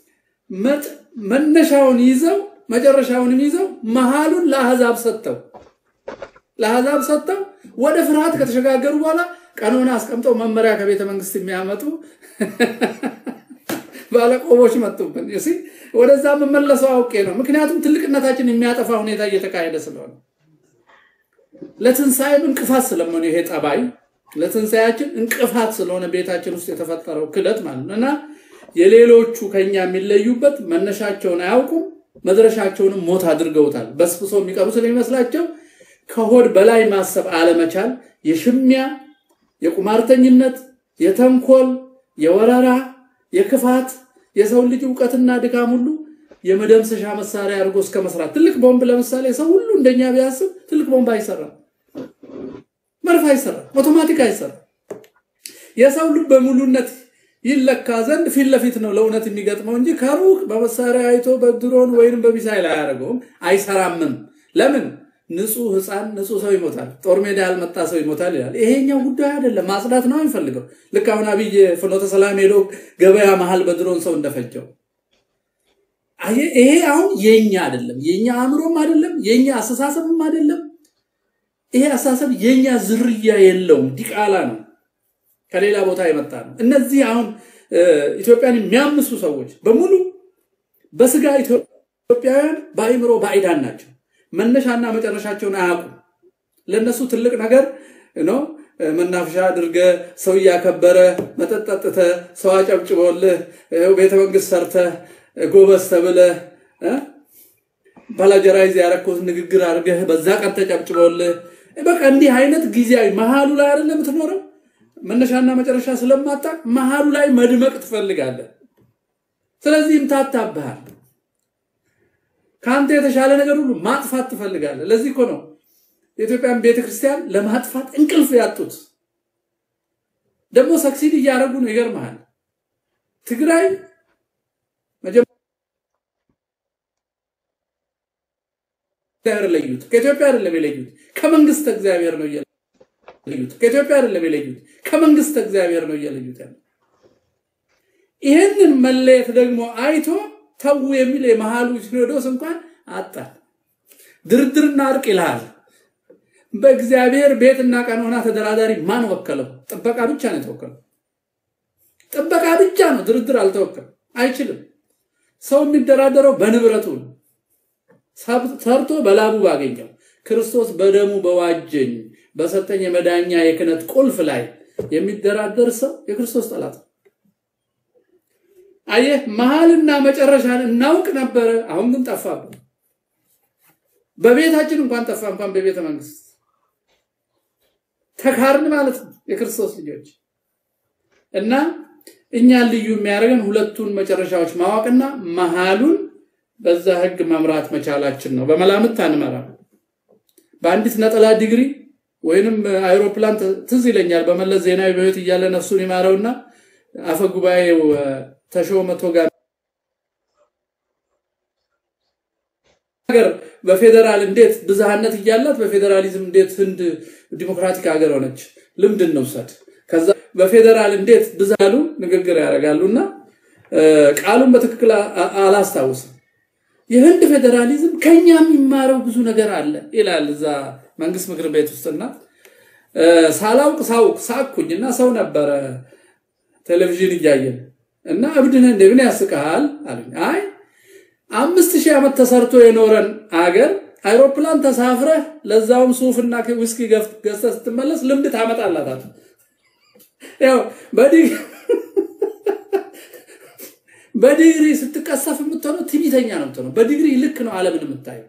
መነሻውን ይዘው መጨረሻውንም ይዘው መሀሉን ለአህዛብ ሰጥተው ለአህዛብ ሰጥተው ወደ ፍርሃት ከተሸጋገሩ በኋላ ቀኖና አስቀምጠው መመሪያ ከቤተ መንግስት የሚያመጡ ባለቆቦች መጡብን። ሲ ወደዛ የምመለሰው አውቄ ነው። ምክንያቱም ትልቅነታችን የሚያጠፋ ሁኔታ እየተካሄደ ስለሆነ ለትንሣኤም እንቅፋት ስለመሆኑ ይሄ ጠባይ ለትንሣኤያችን እንቅፋት ስለሆነ ቤታችን ውስጥ የተፈጠረው ክደት ማለት ነው እና የሌሎቹ ከኛ የሚለዩበት መነሻቸውን አያውቁም፣ መድረሻቸውንም ሞት አድርገውታል። በስብሶ የሚቀሩ ስለሚመስላቸው ከሆድ በላይ ማሰብ አለመቻል፣ የሽሚያ፣ የቁማርተኝነት፣ የተንኮል፣ የወረራ፣ የክፋት የሰው ልጅ እውቀትና ድካም ሁሉ የመደምሰሻ መሳሪያ አድርጎ እስከ መስራት ትልቅ ቦምብ ለምሳሌ ሰው ሁሉ እንደኛ ቢያስብ ትልቅ ቦምብ አይሰራም፣ መርፍ አይሰራም፣ አውቶማቲክ አይሰራም። የሰው ልብ በሙሉነት ይለካ ዘንድ ፊት ለፊት ነው ለእውነት የሚገጥመው እንጂ ከሩቅ በመሳሪያ አይቶ በድሮን ወይም በሚሳይል አያደርገውም፣ አይሰራምም። ለምን? ንጹህ ህፃን ንጹህ ሰው ይሞታል፣ ጦር ሜዳ ያልመጣ ሰው ይሞታል ይላል። ይሄኛው ጉዳይ አይደለም፣ ማጽዳት ነው የሚፈልገው። ልክ አሁን አብይ ፍኖተ ሰላም ሄዶ ገበያ መሀል በድሮን ሰው እንደፈጀው ይሄ አሁን የኛ አይደለም፣ የኛ አእምሮም አይደለም፣ የኛ አስተሳሰብም አይደለም። ይሄ አስተሳሰብ የኛ ዝርያ የለውም፣ ዲቃላ ነው፣ ከሌላ ቦታ የመጣ ነው። እነዚህ አሁን ኢትዮጵያን የሚያምሱ ሰዎች በሙሉ በስጋ ኢትዮጵያውያን በአእምሮ ባዕዳን ናቸው። መነሻና መጨረሻቸውን አያውቁም። ለእነሱ ትልቅ ነገር ነው መናፈሻ አድርገ ሰው እያከበረ መጠጥ ጠጥተ ሰው አጨብጭቦልህ ቤተ መንግስት ሰርተ ጎበዝ ተብለ ባላጀራይዝ ያረኩት ንግግር አድርገህ በዛ ቀን ተጨብጭቦልህ በቃ እንዲህ አይነት ጊዜያዊ መሀሉ ላይ አይደለም የምትኖረው። መነሻና መጨረሻ ስለማጣ መሀሉ ላይ መድመቅ ትፈልጋለህ። ስለዚህ ይምታታብሃል። ከአንተ የተሻለ ነገር ሁሉ ማጥፋት ትፈልጋለህ። ለዚህ እኮ ነው የኢትዮጵያን ቤተክርስቲያን ለማጥፋት እንቅልፍ ያጡት። ደግሞ ሰክሲድ እያደረጉ ነው። ይገርመሃል። ትግራይ እግዚአብሔር ለዩት። ከኢትዮጵያ አይደለም የለዩት፣ ከመንግስት እግዚአብሔር ነው እየለዩት። ከኢትዮጵያ አይደለም የለዩት፣ ከመንግስት እግዚአብሔር ነው እየለዩት ያለ። ይህንን መለየት ደግሞ አይቶ ተዉ የሚል የመሃሉ ሲኖዶስ እንኳን አጣ። ድርድርና እርቅ ይልሃል። በእግዚአብሔር ቤትና ቀኖና ተደራዳሪ ማን ወከለው? ጥበቃ ብቻ ነው የተወከለው። ጥበቃ ብቻ ነው፣ ድርድር አልተወከለም። አይችልም። ሰው የሚደራደረው በንብረቱ ነው። ሰርቶ በላቡ ባገኘው ክርስቶስ በደሙ በዋጀኝ በሰጠኝ የመዳኛ የክህነት ቁልፍ ላይ የሚደራደር ሰው የክርስቶስ ጠላት ነው። አየህ፣ መሀልና መጨረሻን እናውቅ ነበረ። አሁን ግን ጠፋብን። በቤታችን እንኳን ጠፋ። እንኳን በቤተ መንግስት ተካርን ማለት ነው የክርስቶስ ልጆች እና እኛን ልዩ የሚያደርገን ሁለቱን መጨረሻዎች ማወቅና መሀሉን በዛ ህግ መምራት መቻላችን ነው። በመላምት አንመራ። በአንዲት ነጠላ ዲግሪ ወይንም አይሮፕላን ትዝ ይለኛል። በመለስ ዜናዊ በህይወት እያለ ነፍሱን ይማረውና አፈ ጉባኤው ተሾመ ቶጋ ሀገር በፌዴራል እንዴት ብዝሃነት እያላት በፌዴራሊዝም እንዴት ህንድ ዲሞክራቲክ ሀገር ሆነች? ልምድ እንውሰድ። ከዛ በፌዴራል እንዴት ብዛሉ ንግግር ያደርጋሉና ቃሉን በትክክል አላስታውስም። የህንድ ፌዴራሊዝም ከኛ የሚማረው ብዙ ነገር አለ ይላል እዛ መንግስት ምክር ቤት ውስጥና ሳላውቅ ሳውቅ ሳኩኝ እና ሰው ነበረ ቴሌቪዥን እያየን እና እብድነህ እንደ ምን ያስቀሃል አሉኝ። አይ አምስት ሺህ ዓመት ተሰርቶ የኖረን አገር አይሮፕላን ተሳፍረህ ለዛውም ሱፍና ዊስኪ ገዝተህ ስትመለስ ልምድ ታመጣላታል። ያው በዲግሪ ስትቀሰፍ የምትሆነው ትዕቢተኛ ነው የምትሆነው። በዲግሪ ልክ ነው ዓለምን የምታየው።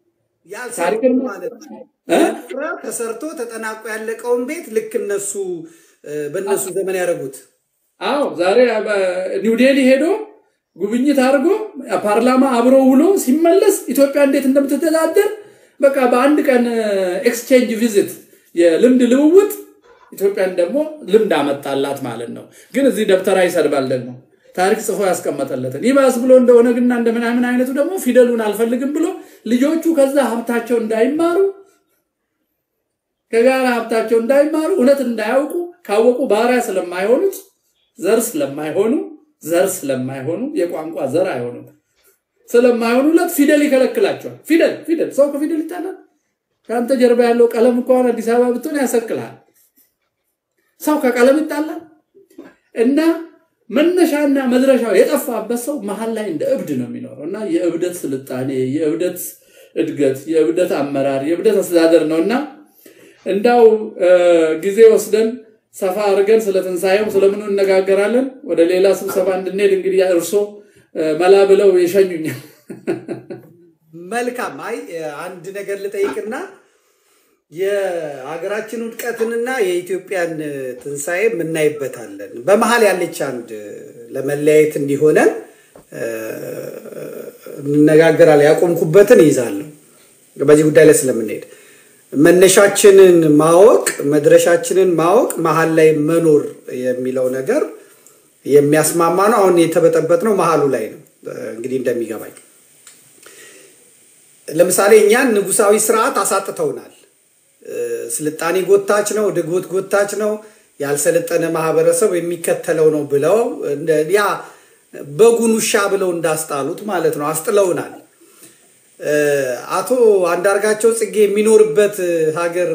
ተሰርቶ ተጠናቆ ያለቀውን ቤት ልክ እነሱ በእነሱ ዘመን ያደረጉት። አዎ ዛሬ ኒው ዴሊ ሄዶ ጉብኝት አድርጎ ፓርላማ አብሮ ውሎ ሲመለስ ኢትዮጵያ እንዴት እንደምትተዳደር በቃ በአንድ ቀን ኤክስቼንጅ ቪዚት የልምድ ልውውጥ ኢትዮጵያን ደግሞ ልምድ አመጣላት ማለት ነው። ግን እዚህ ደብተራ ይሰድባል ደግሞ ታሪክ ጽፎ ያስቀመጠለትን ይባስ ብሎ እንደ ኦነግና እንደ ምናምን አይነቱ ደግሞ ፊደሉን አልፈልግም ብሎ ልጆቹ ከዛ ሀብታቸው እንዳይማሩ ከጋራ ሀብታቸው እንዳይማሩ እውነት እንዳያውቁ ካወቁ ባሪያ ስለማይሆኑት ዘር ስለማይሆኑ ዘር ስለማይሆኑ የቋንቋ ዘር አይሆኑም ስለማይሆኑለት ፊደል ይከለክላቸዋል። ፊደል ፊደል ሰው ከፊደል ይጣላል። ከአንተ ጀርባ ያለው ቀለም እንኳን አዲስ አበባ ብትሆን ያሰቅልሃል። ሰው ከቀለም ይጣላል እና መነሻና መድረሻው የጠፋበት ሰው መሀል ላይ እንደ እብድ ነው የሚኖረው እና የእብደት ስልጣኔ፣ የእብደት እድገት፣ የእብደት አመራር፣ የእብደት አስተዳደር ነው እና እንዳው ጊዜ ወስደን ሰፋ አድርገን ስለ ትንሣኤው ስለምኑ እነጋገራለን። ወደ ሌላ ስብሰባ እንድንሄድ እንግዲህ እርሶ መላ ብለው ይሸኙኛል። መልካም። አይ አንድ ነገር ልጠይቅና የሀገራችን ውድቀትንና የኢትዮጵያን ትንሣኤ የምናይበታለን። በመሀል ያለች አንድ ለመለያየት እንዲሆነን እንነጋገራለን። ያቆምኩበትን ይይዛለሁ። በዚህ ጉዳይ ላይ ስለምንሄድ መነሻችንን ማወቅ መድረሻችንን ማወቅ መሀል ላይ መኖር የሚለው ነገር የሚያስማማ ነው። አሁን የተበጠበጥ ነው መሀሉ ላይ ነው። እንግዲህ እንደሚገባኝ ለምሳሌ እኛን ንጉሳዊ ስርዓት አሳጥተውናል። ስልጣኔ ጎታች ነው፣ ድጎት ጎታች ነው፣ ያልሰለጠነ ማህበረሰብ የሚከተለው ነው ብለው ያ በጉን ውሻ ብለው እንዳስጣሉት ማለት ነው አስጥለውናል። አቶ አንዳርጋቸው ጽጌ የሚኖርበት ሀገር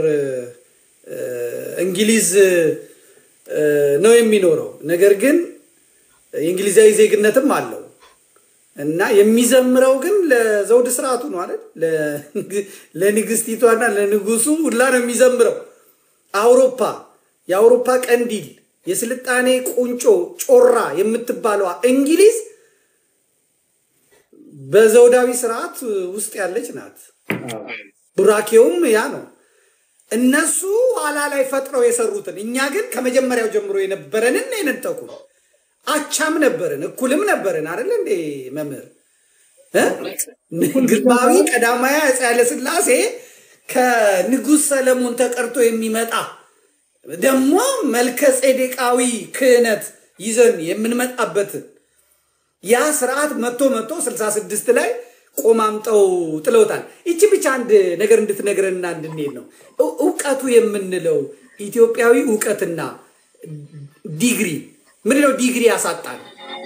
እንግሊዝ ነው የሚኖረው። ነገር ግን የእንግሊዛዊ ዜግነትም አለው እና የሚዘምረው ግን ለዘውድ ስርዓቱ ነው አይደል? ለንግስቲቷና ለንጉሱ ሁላ ነው የሚዘምረው። አውሮፓ የአውሮፓ ቀንዲል የስልጣኔ ቁንጮ ጮራ የምትባለዋ እንግሊዝ በዘውዳዊ ስርዓት ውስጥ ያለች ናት። ቡራኬውም ያ ነው። እነሱ ኋላ ላይ ፈጥረው የሰሩትን፣ እኛ ግን ከመጀመሪያው ጀምሮ የነበረንን የነጠቁ አቻም ነበርን፣ እኩልም ነበርን። አይደለ እንዴ መምህር? ግርማዊ ቀዳማዊ አፄ ኃይለሥላሴ ከንጉሥ ሰለሞን ተቀርቶ የሚመጣ ደግሞ መልከ ጼዴቃዊ ክህነት ይዘን የምንመጣበትን ያ ስርዓት መቶ መቶ 66 ላይ ቆማምጠው ጥለውታል። ይቺ ብቻ አንድ ነገር እንድትነግረንና እንድንሄድ ነው። እውቀቱ የምንለው ኢትዮጵያዊ እውቀትና ዲግሪ ምንድነው? ዲግሪ ያሳጣል።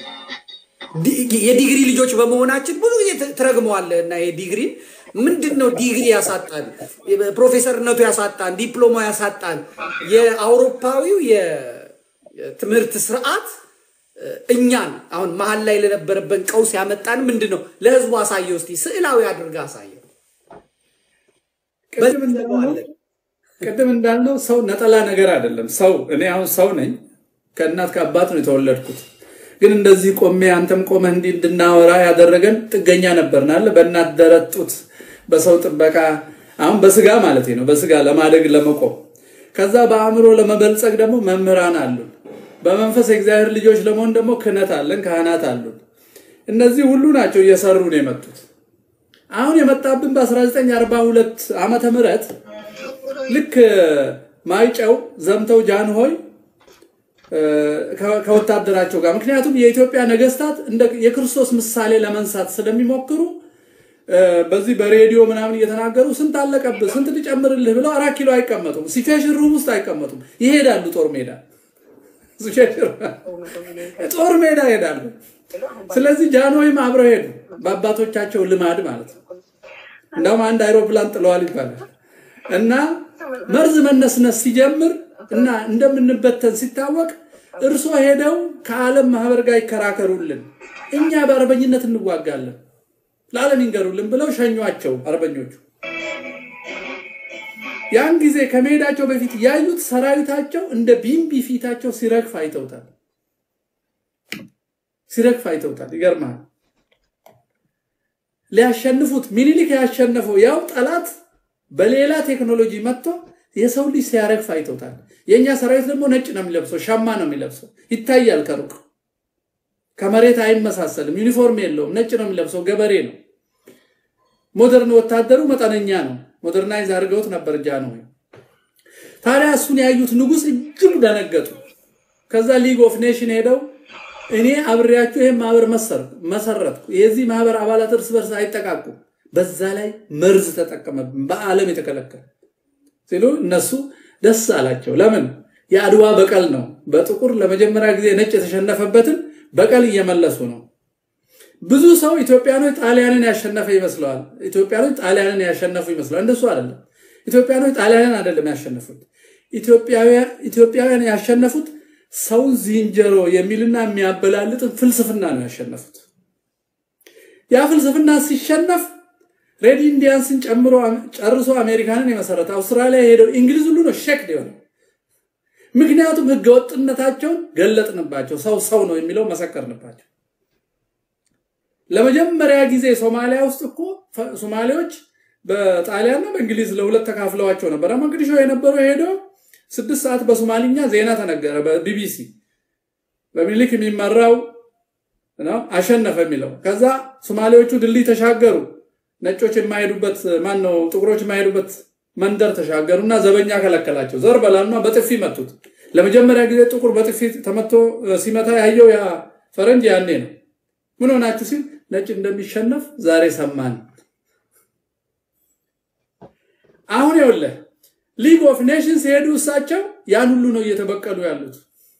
የዲግሪ ልጆች በመሆናችን ብዙ ጊዜ ትረግመዋለህ እና የዲግሪ ምንድን ነው ዲግሪ ያሳጣን፣ ፕሮፌሰርነቱ ያሳጣን፣ ዲፕሎማ ያሳጣን። የአውሮፓዊው የትምህርት ስርዓት እኛን አሁን መሀል ላይ ለነበረበን ቀውስ ያመጣን ምንድን ነው? ለህዝቡ አሳየው እስቲ ስዕላዊ አድርገህ አሳየው። ቅድም እንዳልነው ሰው ነጠላ ነገር አይደለም። ሰው እኔ አሁን ሰው ነኝ፣ ከእናት ከአባት ነው የተወለድኩት። ግን እንደዚህ ቆሜ አንተም ቆመህ እንዲህ እንድናወራ ያደረገን ጥገኛ ነበርን አለ በእናት ደረት ጡት በሰው ጥበቃ አሁን በስጋ ማለት ነው። በስጋ ለማደግ ለመቆም ከዛ በአእምሮ ለመበልጸግ ደግሞ መምህራን አሉን። በመንፈስ የእግዚአብሔር ልጆች ለመሆን ደግሞ ክህነት አለን፣ ካህናት አሉን። እነዚህ ሁሉ ናቸው እየሰሩ ነው የመጡት። አሁን የመጣብን በ1942 ዓመተ ምህረት ልክ ማይጨው ዘምተው ጃንሆይ ከወታደራቸው ጋር ምክንያቱም የኢትዮጵያ ነገስታት የክርስቶስ ምሳሌ ለመንሳት ስለሚሞክሩ በዚህ በሬዲዮ ምናምን እየተናገሩ ስንት አለቀብህ፣ ስንት ልጨምርልህ ብለው አራት ኪሎ አይቀመጡም። ሲቹዌሽን ሩም ውስጥ አይቀመጡም። ይሄዳሉ ጦር ሜዳ ጦር ሜዳ ይሄዳሉ። ስለዚህ ጃንሆይም አብረው ሄዱ፣ በአባቶቻቸው ልማድ ማለት ነው። እንደውም አንድ አይሮፕላን ጥለዋል ይባላል እና መርዝ መነስነስ ሲጀምር እና እንደምንበተን ሲታወቅ እርሶ ሄደው ከዓለም ማህበር ጋር ይከራከሩልን፣ እኛ በአርበኝነት እንዋጋለን ለዓለም ይንገሩልን ብለው ሸኟቸው አርበኞቹ። ያን ጊዜ ከመሄዳቸው በፊት ያዩት ሰራዊታቸው እንደ ቢምቢ ፊታቸው ሲረግፍ አይተውታል። ሲረግፍ አይተውታል። ይገርማል። ሊያሸንፉት ሚኒሊክ ያሸነፈው ያው ጠላት በሌላ ቴክኖሎጂ መጥቶ የሰው ልጅ ሲያረግፍ አይተውታል። የእኛ ሰራዊት ደግሞ ነጭ ነው የሚለብሰው፣ ሸማ ነው የሚለብሰው፣ ይታያል ከሩቅ ከመሬት አይመሳሰልም። ዩኒፎርም የለውም፣ ነጭ ነው የሚለብሰው፣ ገበሬ ነው። ሞደርን ወታደሩ መጠነኛ ነው። ሞደርናይዝ አድርገውት ነበር ጃንሆይ። ታዲያ እሱን ያዩት ንጉሥ እጅግ ደነገጡ። ከዛ ሊግ ኦፍ ኔሽን ሄደው እኔ አብሬያችሁ ይህን ማህበር መሰረትኩ፣ የዚህ ማህበር አባላት እርስ በርስ አይጠቃቁም፣ በዛ ላይ መርዝ ተጠቀመብን፣ በዓለም የተከለከለ ሲሉ እነሱ ደስ አላቸው። ለምን? የአድዋ በቀል ነው። በጥቁር ለመጀመሪያ ጊዜ ነጭ የተሸነፈበትን በቀል እየመለሱ ነው። ብዙ ሰው ኢትዮጵያኖች ጣሊያንን ያሸነፈ ይመስለዋል። ኢትዮጵያኖች ጣሊያንን ያሸነፉ ይመስለዋል። እንደሱ አይደለም። ኢትዮጵያኖች ጣሊያንን አይደለም ያሸነፉት። ኢትዮጵያውያን ያሸነፉት ሰውን ዝንጀሮ የሚልና የሚያበላልጥን ፍልስፍና ነው ያሸነፉት። ያ ፍልስፍና ሲሸነፍ ሬድ ኢንዲያንስን ጨምሮ ጨርሶ አሜሪካንን የመሰረተ አውስትራሊያ የሄደው እንግሊዝ ሁሉ ነው ሸክድ የሆነው። ምክንያቱም ህገወጥነታቸውን ገለጥንባቸው። ሰው ሰው ነው የሚለው መሰከርንባቸው። ለመጀመሪያ ጊዜ ሶማሊያ ውስጥ እኮ ሶማሌዎች በጣሊያንና በእንግሊዝ ለሁለት ተካፍለዋቸው ነበር። መቅዲሾ የነበረው ሄደው ስድስት ሰዓት በሶማሊኛ ዜና ተነገረ በቢቢሲ በሚኒሊክ የሚመራው አሸነፈ የሚለው። ከዛ ሶማሌዎቹ ድልድይ ተሻገሩ። ነጮች የማይሄዱበት ማን ነው ጥቁሮች የማይሄዱበት መንደር ተሻገሩ እና ዘበኛ ከለከላቸው። ዘር በላሉና በጥፊ መቱት። ለመጀመሪያ ጊዜ ጥቁር በጥፊ ተመቶ ሲመታ ያየው ያ ፈረንጅ ያኔ ነው። ምን ሆናችሁ ሲል ነጭ እንደሚሸነፍ ዛሬ ሰማን። አሁን ይኸውልህ ሊግ ኦፍ ኔሽንስ የሄዱ እሳቸው ያን ሁሉ ነው እየተበቀሉ ያሉት።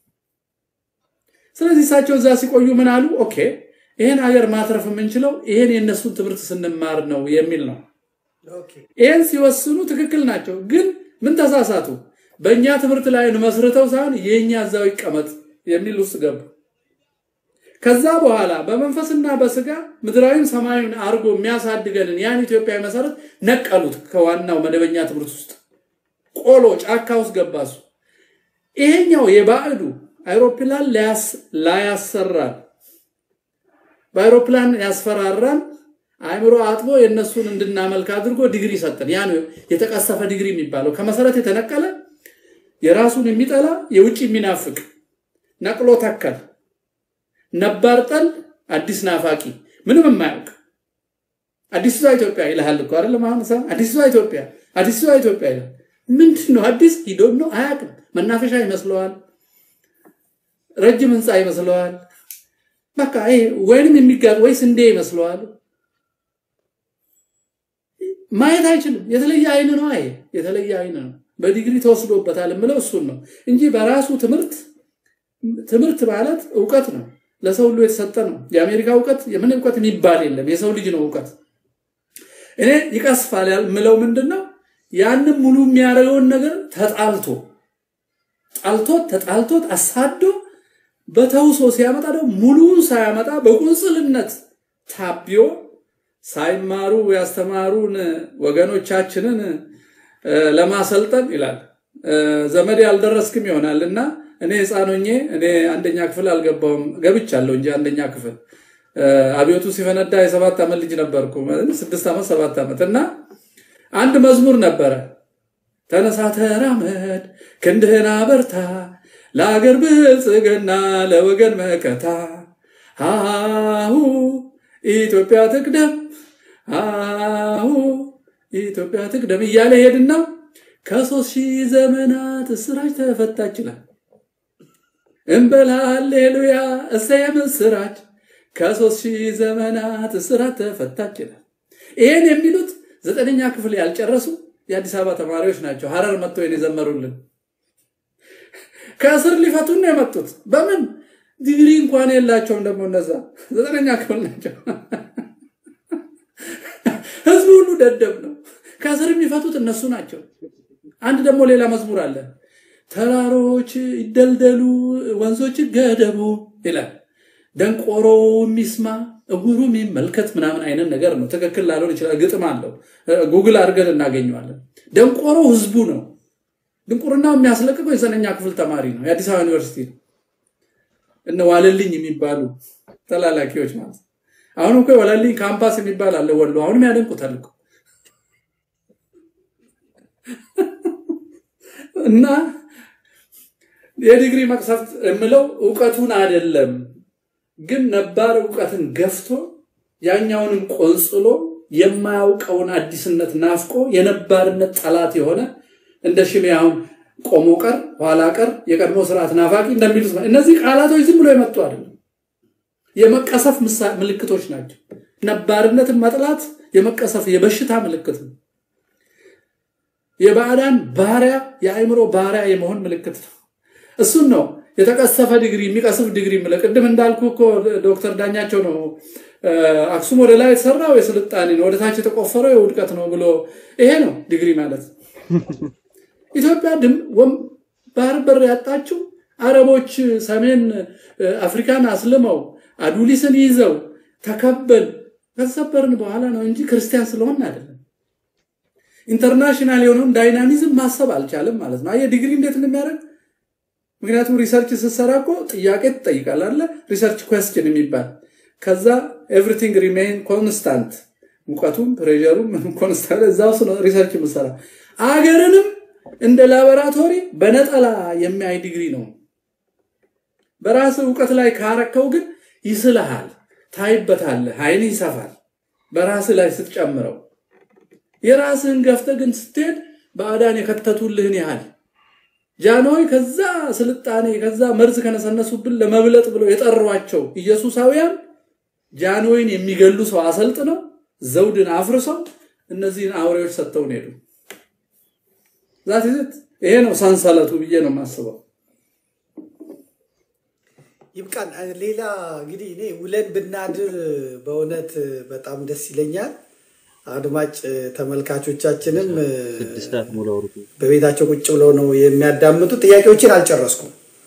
ስለዚህ እሳቸው እዛ ሲቆዩ ምን አሉ? ኦኬ ይሄን ሀገር ማትረፍ የምንችለው ይሄን የእነሱን ትምህርት ስንማር ነው የሚል ነው። ይህን ሲወስኑ ትክክል ናቸው። ግን ምን ተሳሳቱ? በእኛ ትምህርት ላይ መስርተው ሳይሆን የእኛ እዛው ይቀመጥ የሚል ውስጥ ገቡ። ከዛ በኋላ በመንፈስና በስጋ ምድራዊም ሰማያዊን አድርጎ የሚያሳድገንን ያን ኢትዮጵያዊ መሰረት ነቀሉት። ከዋናው መደበኛ ትምህርት ውስጥ ቆሎ ጫካ ውስጥ ገባሱ። ይሄኛው የባዕዱ አይሮፕላን ላያሰራን በአይሮፕላን ያስፈራራን አእምሮ አጥቦ የእነሱን እንድናመልክ አድርጎ ዲግሪ ሰጠን። ያ ነው የተቀሰፈ ዲግሪ የሚባለው። ከመሰረት የተነቀለ የራሱን የሚጠላ የውጭ የሚናፍቅ ነቅሎ ተከል ነባር ጠል አዲስ ናፋቂ ምንም የማያውቅ አዲሷ ኢትዮጵያ ይልሃል እኮ አይደለም። አሁን ሰው አዲሷ ኢትዮጵያ አዲሷ ኢትዮጵያ ይላል። ምንድን ነው አዲስ? ሂዶም ነው አያውቅም። መናፈሻ ይመስለዋል፣ ረጅም ህንፃ ይመስለዋል። በቃ ይሄ ወይንም የሚጋጥ ወይ ስንዴ ይመስለዋል። ማየት አይችልም። የተለየ አይን ነው። አይ የተለየ አይን ነው። በዲግሪ ተወስዶበታል የምለው እሱን ነው እንጂ በራሱ ትምህርት ትምህርት ማለት እውቀት ነው። ለሰው ሁሉ የተሰጠ ነው። የአሜሪካ እውቀት የምን እውቀት የሚባል የለም። የሰው ልጅ ነው እውቀት። እኔ ይቀስፋል የምለው ምንድን ነው? ያንም ሙሉ የሚያደርገውን ነገር ተጣልቶ ጣልቶት ተጣልቶት አሳዶ በተውሶ ሲያመጣ ደግሞ ሙሉውን ሳያመጣ በቁንጽልነት ታቢዮ ሳይማሩ ያስተማሩን ወገኖቻችንን ለማሰልጠን ይላል። ዘመድ ያልደረስክም ይሆናል እና እኔ ህፃን ሆኜ እኔ አንደኛ ክፍል አልገባውም ገብቻለሁ እንጂ አንደኛ ክፍል አብዮቱ ሲፈነዳ የሰባት ዓመት ልጅ ነበርኩ። ስድስት ዓመት ሰባት ዓመት እና አንድ መዝሙር ነበረ። ተነሳ ተራመድ፣ ክንድህን አበርታ፣ ለአገር ብልጽግና ለወገን መከታ፣ አሁ ኢትዮጵያ ትቅደም፣ አሁ ኢትዮጵያ ትቅደም እያለ ሄድና ከሶስት ሺህ ዘመናት እስራች ተፈታች ይላል። እንበል ሃሌሉያ እሰየ ምስራች ከሶስት ሺህ ዘመናት እስራት ተፈታች ይላል። ይሄን የሚሉት ዘጠነኛ ክፍል ያልጨረሱ የአዲስ አበባ ተማሪዎች ናቸው። ሀረር መጥተው የዘመሩልን ከእስር ሊፈቱን ነው የመጡት። በምን ዲግሪ እንኳን የላቸውም። ደግሞ እነዛ ዘጠነኛ ክፍል ናቸው። ህዝቡ ሁሉ ደደብ ነው። ከእስር የሚፈቱት እነሱ ናቸው። አንድ ደግሞ ሌላ መዝሙር አለ። ተራሮች ይደልደሉ፣ ወንዞች ገደቡ ይላል። ደንቆሮ የሚስማ እጉሩ የሚመልከት ምናምን አይነት ነገር ነው። ትክክል ላልሆን ይችላል። ግጥም አለው። ጉግል አድርገን እናገኘዋለን። ደንቆሮ ህዝቡ ነው። ድንቁርናው የሚያስለቅቀው የዘጠነኛ ክፍል ተማሪ ነው። የአዲስ አበባ ዩኒቨርሲቲ ነው። እነ ዋለልኝ የሚባሉ ተላላኪዎች ማለት አሁን እኮ ዋለልኝ ካምፓስ የሚባል አለ ወሎ። አሁንም ያደንቁታል እኮ እና የዲግሪ መቅሰፍት የምለው እውቀቱን አይደለም ግን ነባር እውቀትን ገፍቶ ያኛውንም ቆንጽሎ የማያውቀውን አዲስነት ናፍቆ የነባርነት ጠላት የሆነ እንደ ሽሜ አሁን ቆሞ ቀር ኋላ ቀር የቀድሞ ስርዓት ናፋቂ እንደሚሉት እነዚህ ቃላቶች ዝም ብሎ የመጡ አይደለም፣ የመቀሰፍ ምልክቶች ናቸው። ነባርነትን መጥላት የመቀሰፍ የበሽታ ምልክት ነው። የባዕዳን ባሪያ የአእምሮ ባሪያ የመሆን ምልክት ነው። እሱን ነው የተቀሰፈ ዲግሪ የሚቀስፍ ዲግሪ ምለ ቅድም እንዳልኩ እኮ ዶክተር ዳኛቸው ነው አክሱም ወደ ላይ የተሰራው የስልጣኔ ነው፣ ወደ ታች የተቆፈረው የውድቀት ነው ብሎ ይሄ ነው ዲግሪ ማለት። ኢትዮጵያ ድም ባህር በር ያጣችው አረቦች ሰሜን አፍሪካን አስልመው አዱሊስን ይዘው ተከበል ከሰበርን በኋላ ነው እንጂ ክርስቲያን ስለሆን አይደለም። ኢንተርናሽናል የሆነውን ዳይናሚዝም ማሰብ አልቻለም ማለት ነው። አየህ ዲግሪ እንዴት እንደሚያደርግ ምክንያቱም ሪሰርች ስትሰራ እኮ ጥያቄ ትጠይቃል አለ ሪሰርች ኩዌስችን የሚባል ከዛ ኤቭሪቲንግ ሪሜይን ኮንስታንት ሙቀቱም ፕሬሩም ኮንስታንት እዛ ውስጥ ነው ሪሰርች የምሰራ አገርንም እንደ ላቦራቶሪ በነጠላ የሚያይ ዲግሪ ነው። በራስ እውቀት ላይ ካረከው ግን ይስልሃል፣ ታይበታለህ፣ አይን ይሰፋል። በራስ ላይ ስትጨምረው የራስህን ገፍተ ግን ስትሄድ ባዕዳን የከተቱልህን ያህል ጃንሆይ ከዛ ስልጣኔ ከዛ መርዝ ከነሰነሱብን ለመብለጥ ብለው የጠሯቸው ኢየሱሳውያን ጃንሆይን የሚገሉ ሰው አሰልጥነው ዘውድን አፍርሰው እነዚህን አውሬዎች ሰጥተውን ሄዱ። ዛት ይዘት ይሄ ነው ሰንሰለቱ ብዬ ነው የማስበው። ይብቃን። ሌላ እንግዲህ እኔ ውለን ብናድር በእውነት በጣም ደስ ይለኛል። አድማጭ ተመልካቾቻችንም በቤታቸው ቁጭ ብለው ነው የሚያዳምጡ። ጥያቄዎችን አልጨረስኩም።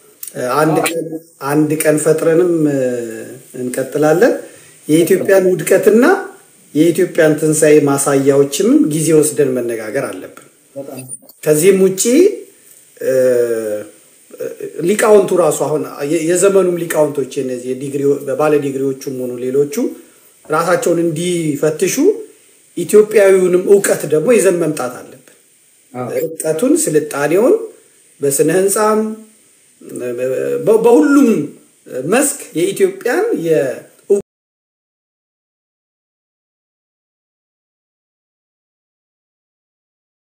አንድ ቀን ፈጥረንም እንቀጥላለን። የኢትዮጵያን ውድቀትና የኢትዮጵያን ትንሣኤ ማሳያዎችንም ጊዜ ወስደን መነጋገር አለብን። ከዚህም ውጭ ሊቃውንቱ ራሱ አሁን የዘመኑም ሊቃውንቶች እነዚህ ባለ ዲግሪዎቹም ሆኑ ሌሎቹ ራሳቸውን እንዲፈትሹ ኢትዮጵያዊውንም እውቀት ደግሞ ይዘን መምጣት አለብን። እውቀቱን፣ ስልጣኔውን በስነ ህንፃም በሁሉም መስክ የኢትዮጵያን